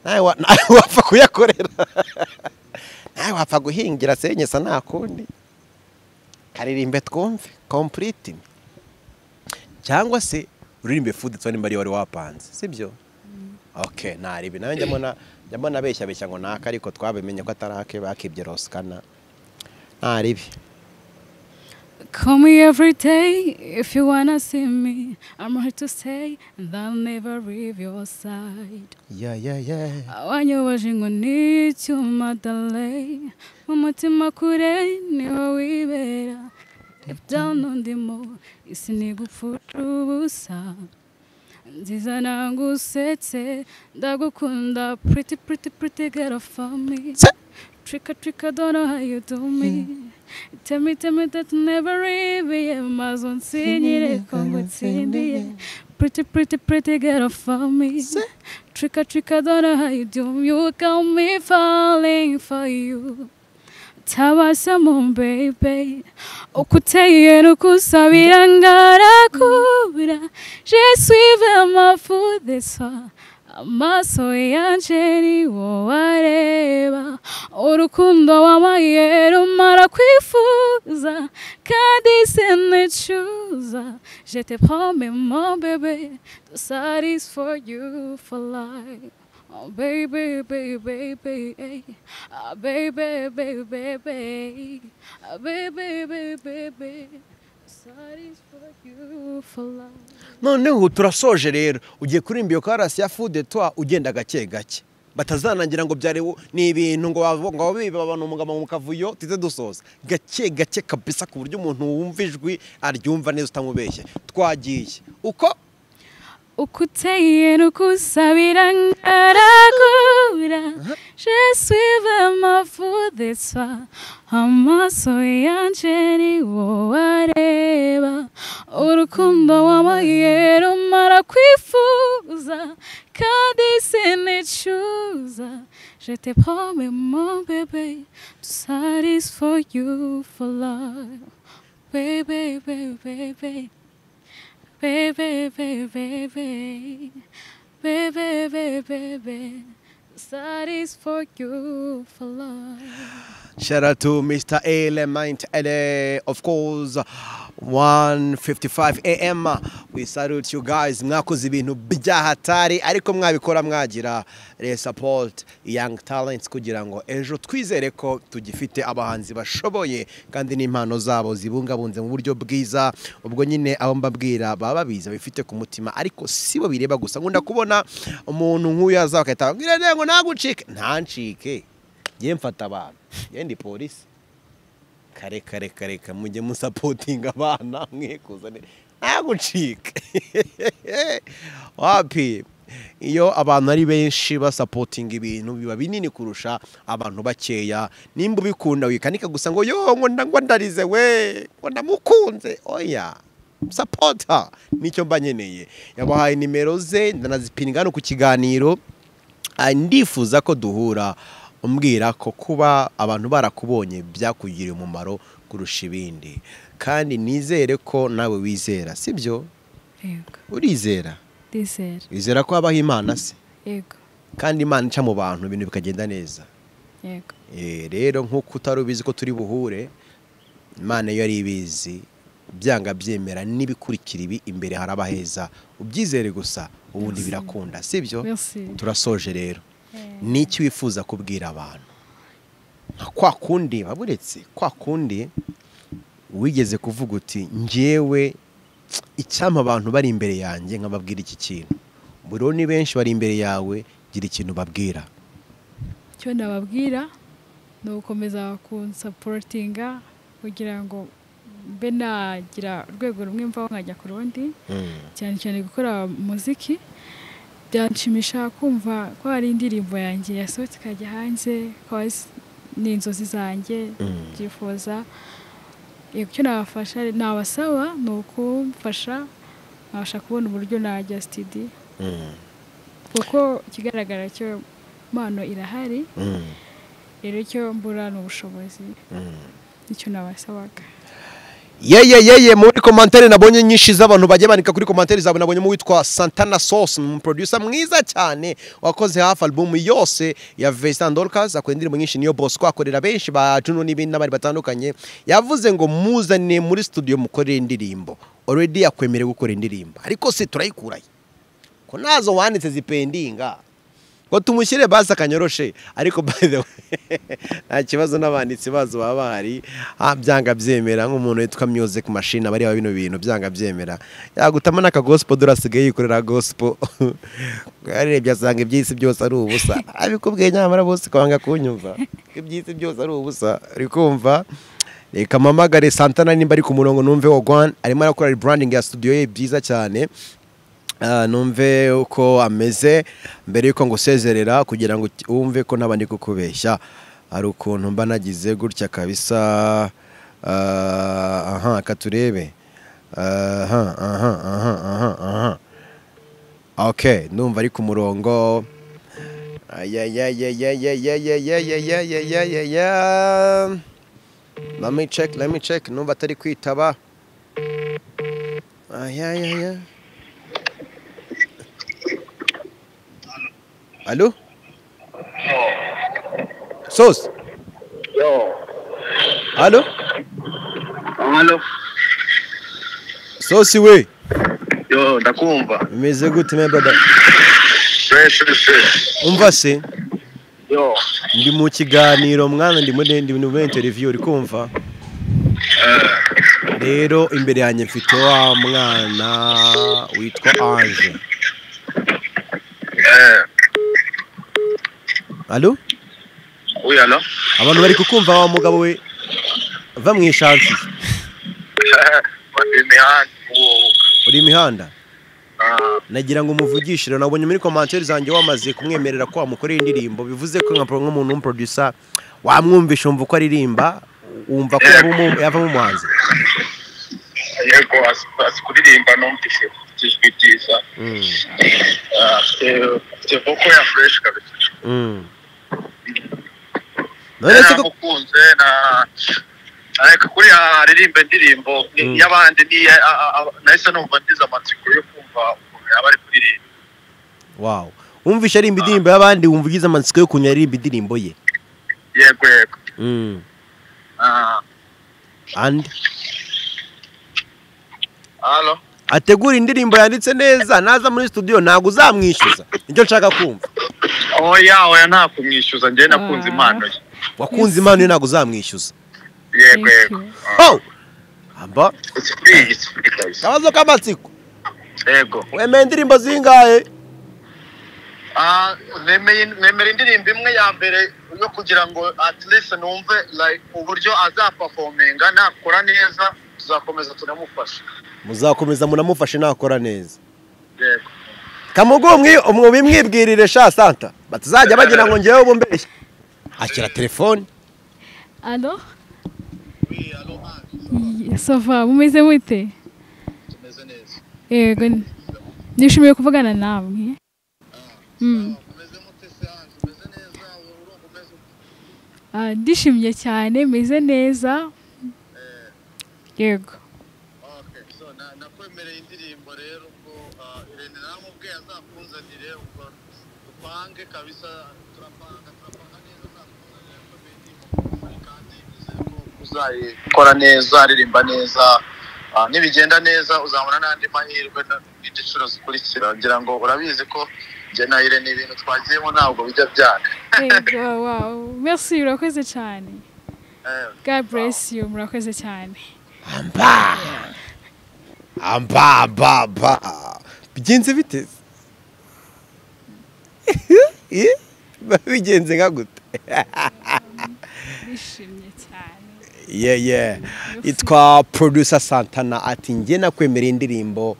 nawe wa- nawe wapfa kuyakorera nawe wapfa guhingira senyi isa nta kundi karirimbe twumve complete me cyangwa se uririmbe food tsone mbari wari wapanze sibyo okay naribi nawe njya mbona njya mbona abeshya beshya ngo naka ariko twabimenye ko atarake bakibye roskana naribi Call me every day if you wanna see me. I'm here to stay and I'll never leave your side. ya ya ya Wanyoboje ngo ni icyuma dale, mu mutima kure niho wibera. Deep down undimo, isi ni gupfusha ubusa. Nziza nagusetse, ndagukunda pretty pretty pretty girl for me. Se- Trick or trick, I don't know how you do me. Tell me, tell me that you never even mazonsinyire kongutsindiye. Pretty, pretty, pretty girl for me. Trick or trick, I don't know how you do me. You got me falling for you. Tabasamo, baby. Okuteye nukusabira ngarakura. Je suis vraiment fou de soi. Amaso yanje ni wowe areba urukundo wamaye rumara kwifuza kandi sinicuza je te promets mon bébé the side is for you for life Oh baby, baby, baby, eh. ah, baby, baby, baby, ah, baby, baby, baby, the side is for you for life. noneho ubu turasoje rero ugiye kuririmba iyo karasi ya food twa ugenda gake gake batazanangira ngo byari wo- ni ibintu ngo wabo- ngo biba abantu umugabo mu kavuyo tuze dusoza gake gake kabisa ku buryo umuntu wumva ijwi aryumva neza utamubeshye twagiye uko ukuteye nukusabira ngarakura je suis vraiment fou de toi amaso yanje ni wowe areba urukundo wamaye rumara kwifuza kandi sinicuza je te promets mon bébé to satisfy you for life baby baby baby baby, baby, baby, baby, baby, baby. That is for you for love. Shout out to Mr. Element LA, of course, 1:55 a.m. We salute you guys. Mwakoze ibintu by'ahatari ariko mwabikora mwagira re support young talents kugira ngo ejo twizere ko tugifite abahanzi bashoboye kandi n'impano zabo zibungabunze mu buryo bwiza. Ubwo nyine abo mbabwira baba babizi bifite ku mutima ariko sibo bireba gusa. Nkunda kubona umuntu nk'uyu yaza bakahita bambwira "Ngira ngo nagucike." Ntancike njye mfata abantu njye ndi polisi kare kare kare kare mujye musapotinga abana mwikuzane ntagucike wapi iyo abantu ari benshi basapotinga ibintu biba binini kurusha abantu bakeya nimba ubikunda wikanika gusa ngo yo ngo nda- ngo ndarize we ngo ndamukunze oya sapota nicyo mba nkeneye yabahaye nimero ze ndanazipinga hano ku kiganiro Ah, ndifuza ko duhura umbwira ko kuba abantu barakubonye byakugiriye umumaro kurusha ibindi kandi nizere ko nawe wizera sibyo Yego. urizera Dizera. wizera ko habaho imana se Yego. kandi imana ica mu bantu ibintu bikagenda neza Yego. Eh, rero nk'uko utari ubizi ko turi buhure imana iyo ari ibizi byanga byemera n'ibikurikira ibi imbere hari abaheza ubyizere gusa ubundi birakunda sibyo Merci. turasoje rero n'iki wifuza kubwira abantu nka kwa kundi baburetse kwa kundi wigeze kuvuga uti njyewe icyampa abantu bari imbere yanjye nkababwira iki kintu buriho ni benshi bari imbere yawe gira ikintu babwira icyo nababwira ni ugukomeza kunsaporutinga kugira ngo mbe nagira urwego rumwe mvaho nkajya ku rundi cyane cyane gukora muziki byanshimisha kumva ko hari indirimbo yanjye yasohotse ikajya hanze ko ari- ni inzozi zanjye byifuza yego icyo nabafasha nabasaba ni ukumfasha nkabasha kubona uburyo najya sitidi kuko ikigaragara cyo impano irahari rero icyo mbura ni ubushobozi nicyo nabasabaga yeye yeye muri komantere nabonye nyinshi z'abantu bagiye bandika kuri komantere zawe nabonyemo uwitwa santana sauce ni umuproducer mwiza cyane wakoze hafi alubumu yose ya Vincent Dorcas akora indirimbo nyinshi niyo Bosco akorera benshi ba Juno n'ibindi n'abandi batandukanye yavuze ngo muzane muri studio mukorere indirimbo already yakwemerewe gukora indirimbo ariko se turayikurayo ko nazo wanditse zipendinga ngo tumushyire basi akanyoroshe ariko by the way nta kibazo n'abanditsi bazo baba bahari ah, byanga byemera nk'umuntu witwa music machine aba areba bino bintu byanga byemera yagutamo n'akagosipo dore asigaye yikorera gosipo arebye asanga iby'isi byose ari ubusa abikubwiye nyamara bose kwanga kunyumva ko iby'isi byose ari ubusa uri kumva reka mpamagare santana nimba ari ku murongo numve wogwan arimo arakora rebranding ya studio ye byiza cyane Ah, numve uko ameze mbere y'uko ngusezerera kugira ngo uki- wumve ko ntabandi kukubeshya hari ukuntu mba nagize gutya kabisa ah, aha reka turebe aha aha aha aha aha ok numva ari ku murongo ayayayayayayayayayayayaya let me check let me check numva atari kwitaba ayayaya Allô Sauce Yo, Allô halo, Sauce we yo ndakumva Umeze gute me brother se se se Umva se yo ndi mu kiganiro mwana ndi muri ndi muri interview uri kumva rero imbere yanjye mfite wa mwana witwa Ange eh Allô uyu halo abantu bari kukumva wa mugabo we va mu ishansi bari imihanda uwo uri imihanda ah nagira ngo umuvugishire nabonye muri komantere zanjye wamaze kumwemerera ko wamukorera indirimbo bivuze ko nka pro- nk'umuntu w'umuproducer wamwumvisha wumva uko aririmba wumva ko yaba umu- yavamo umuhanzi yego azi azi kuririmba numvise afite ijwi ryiza Ah, afite afite voko ya fureshi kabisa Mm. None se ko- naramukunze na areka kuriya aririmba indirimbo ni- Mm. y'abandi ni a- a- a- nahise numva ndize amatsiko yo kumva ukuntu yaba ari kuririmba wow wumvisha arimba indirimbo y'abandi wumva ugize amatsiko yo kunywa arimba indirimbo ye yego yego Mm. ah and halo ategura indirimbo yanditse neza naza muri studio ntabwo uzamwishyuza nicyo nshaka kumva oya oya nta kumwishyuza njyewe nakunze impano ye wakunze impano ye ntabwo uzamwishyuza yego yego oh aba ikikwiye ikikwiye kabisa akabazo k'amatsiko yego wemeye indirimbo zingahe Ah, nemeye nemera indirimbo imwe ya mbere yo kugira ngo at least numve like uburyo azapafominga nakora neza tuzakomeza tunamufasha muzakomeza munamufashe nakora neza yego kamugu umwibwirire sha santa batazajya bagira ngo ngewe bumbeshye akira telefone alo sova mumeze mute tumeze neza yego nishimiye kuvugana namwe Mm. umeze mute se hanze umeze neza urumva umeze ute Ah, ndishimye cyane meze neza yego okay so na- nakwemereye indirimbo rero ubwo ah, irene namubwiye azakunzanire ubwo dupange kabisa turapanga turapanga neza azakunzanire akomedi kandi nizere ko gusa uzayikora neza aririmba neza Ah, nibigenda neza uzabona n'andi mahirwe n- n'igiciro zikurikira ngira ngo urabizi ko njye na ire ni ibintu twagiyemo ntabwo bijya byanga Yego, wow. merci murakoze cyane Eh, god bless you murakoze cyane amba amba amba amba bigenze bite Eh? bigenze nka gute bishimye cyane yeah yeah itwa producer santana ati njye nakwemera indirimbo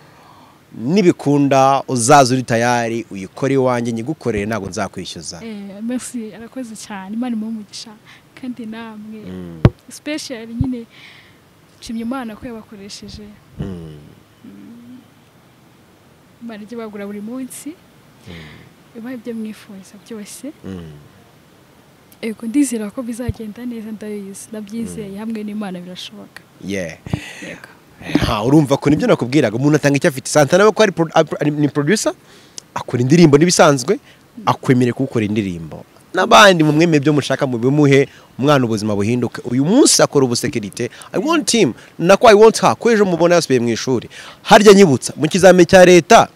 nibikunda uzaza uri tayari uyikore iwanjye nyigukorere ntabwo nzakwishyuza Eh, merci arakoze cyane imana imuhe umugisha kandi namwe special nyine nshimye imana ko yabakoresheje Mm. imana ijya bagura buri munsi ibaha ibyo mwifuza byose Mm. yego ndizera ko bizagenda neza ndabizi ndabyizeye hamwe n'imana birashoboka yeah yego Ha, urumva ko nibyo nakubwiraga umuntu atanga icyo afite santana we ko ari pro- ari- ni producer akora indirimbo n'ibisanzwe akwemereye kuwukora indirimbo n'abandi mu mwemeye ibyo mushaka mu bimuhe umwana ubuzima buhinduke uyu munsi akora ubusekirite i want him nako i want her ko ejo mubona yasubiye mu ishuri harya nyibutsa mu kizamini cya leta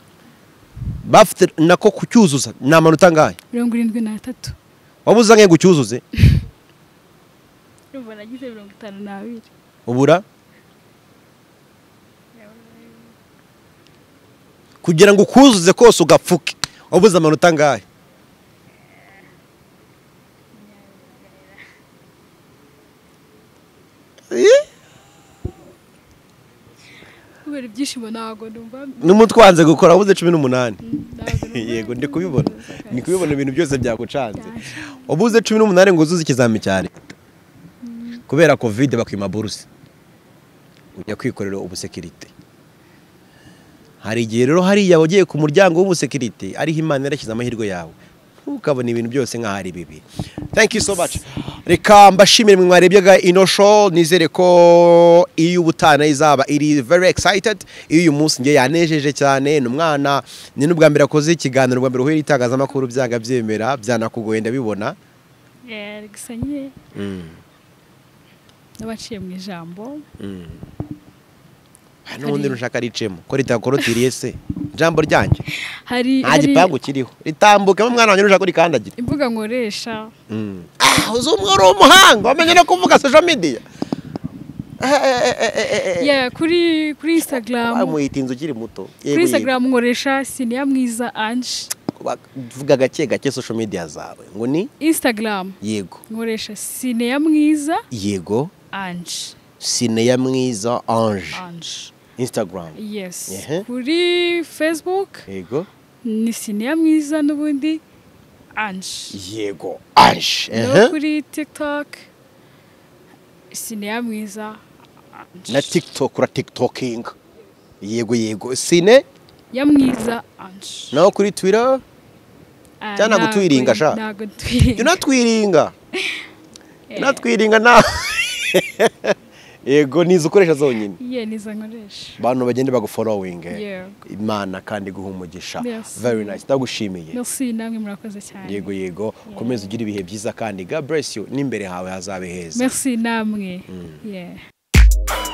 bafite nako kucyuzuza ni amanota angahe mirongo irindwi n'atatu waba uzangaye ngo ucyuzuze urumva nagize mirongo itanu n'abiri ubura kugira ngo ukuzuze kose ugapfuke wabuze amanota angahe kubera ibyishimo ntabwo numva n'umutwanze gukora wabuze cumi n'umunani ntabwo numva- yego ndi kubibona ndi kubibona ibintu byose byagucanze wabuze cumi n'umunani ngo uzuze ikizami cya leta kubera kovide bakwima buruse ujya kwikorera ubusekirite hari igihe rero hariya wagiye ku muryango w'ubusekirite ariho imana yarashyize amahirwe yawe ntukabona ibintu byose nk'aho ari bibi thank you so much reka mbashimire mwe mwarebyaga ino show nizere ko iyo ubutana izaba iri very excited iyo uyu munsi ngiye yanejeje cyane ni umwana ni n'ubwa mbere akoze ikiganiro ubwa mbere uhuye n'itangazamakuru byanga byemera byanakugoye ndabibona Eh, gusa nyine n'abaciye mu ijambo hari n'ubundi rushaka ricemo ko ritakorotiriye se ijambo ryanjye hari nta hari gipangu kiriho ritambukemo mwana wanjye urushaka urikandagira imbuga nkoresha Ah, uzi umwe uri umuhanga wamenye no kuvuga social media Yeah, kuri kuri instagram amuyita inzu ukiri muto kuri instagram nkoresha siniya mwiza ange vuga gake gake social media zawe ngo ni instagram yego nkoresha sineya mwiza yego ange sineya mwiza ange ange instagram yes Ehe. kuri facebook yego ni sineya mwiza n'ubundi ange yego ange no ehe. kuri tiktok sineya mwiza Ange. na tiktok ura tiktoking yego yego sine ya mwiza ange naho kuri twitter Ah, Cyangwa ntago- gutwiringa, sha. ntago twiringa jya unatwiringa jya unatwiringa nta yego nizo ukoresha zonyine ye nizo nkoresha abantu bagende baguforowinge Yego. imana kandi iguha umugisha Yes. very nice ndagushimiye merci namwe murakoze cyane yego yego ukomeze ugire ibihe byiza kandi god bless you n'imbere hawe hazabe heza merci namwe yeah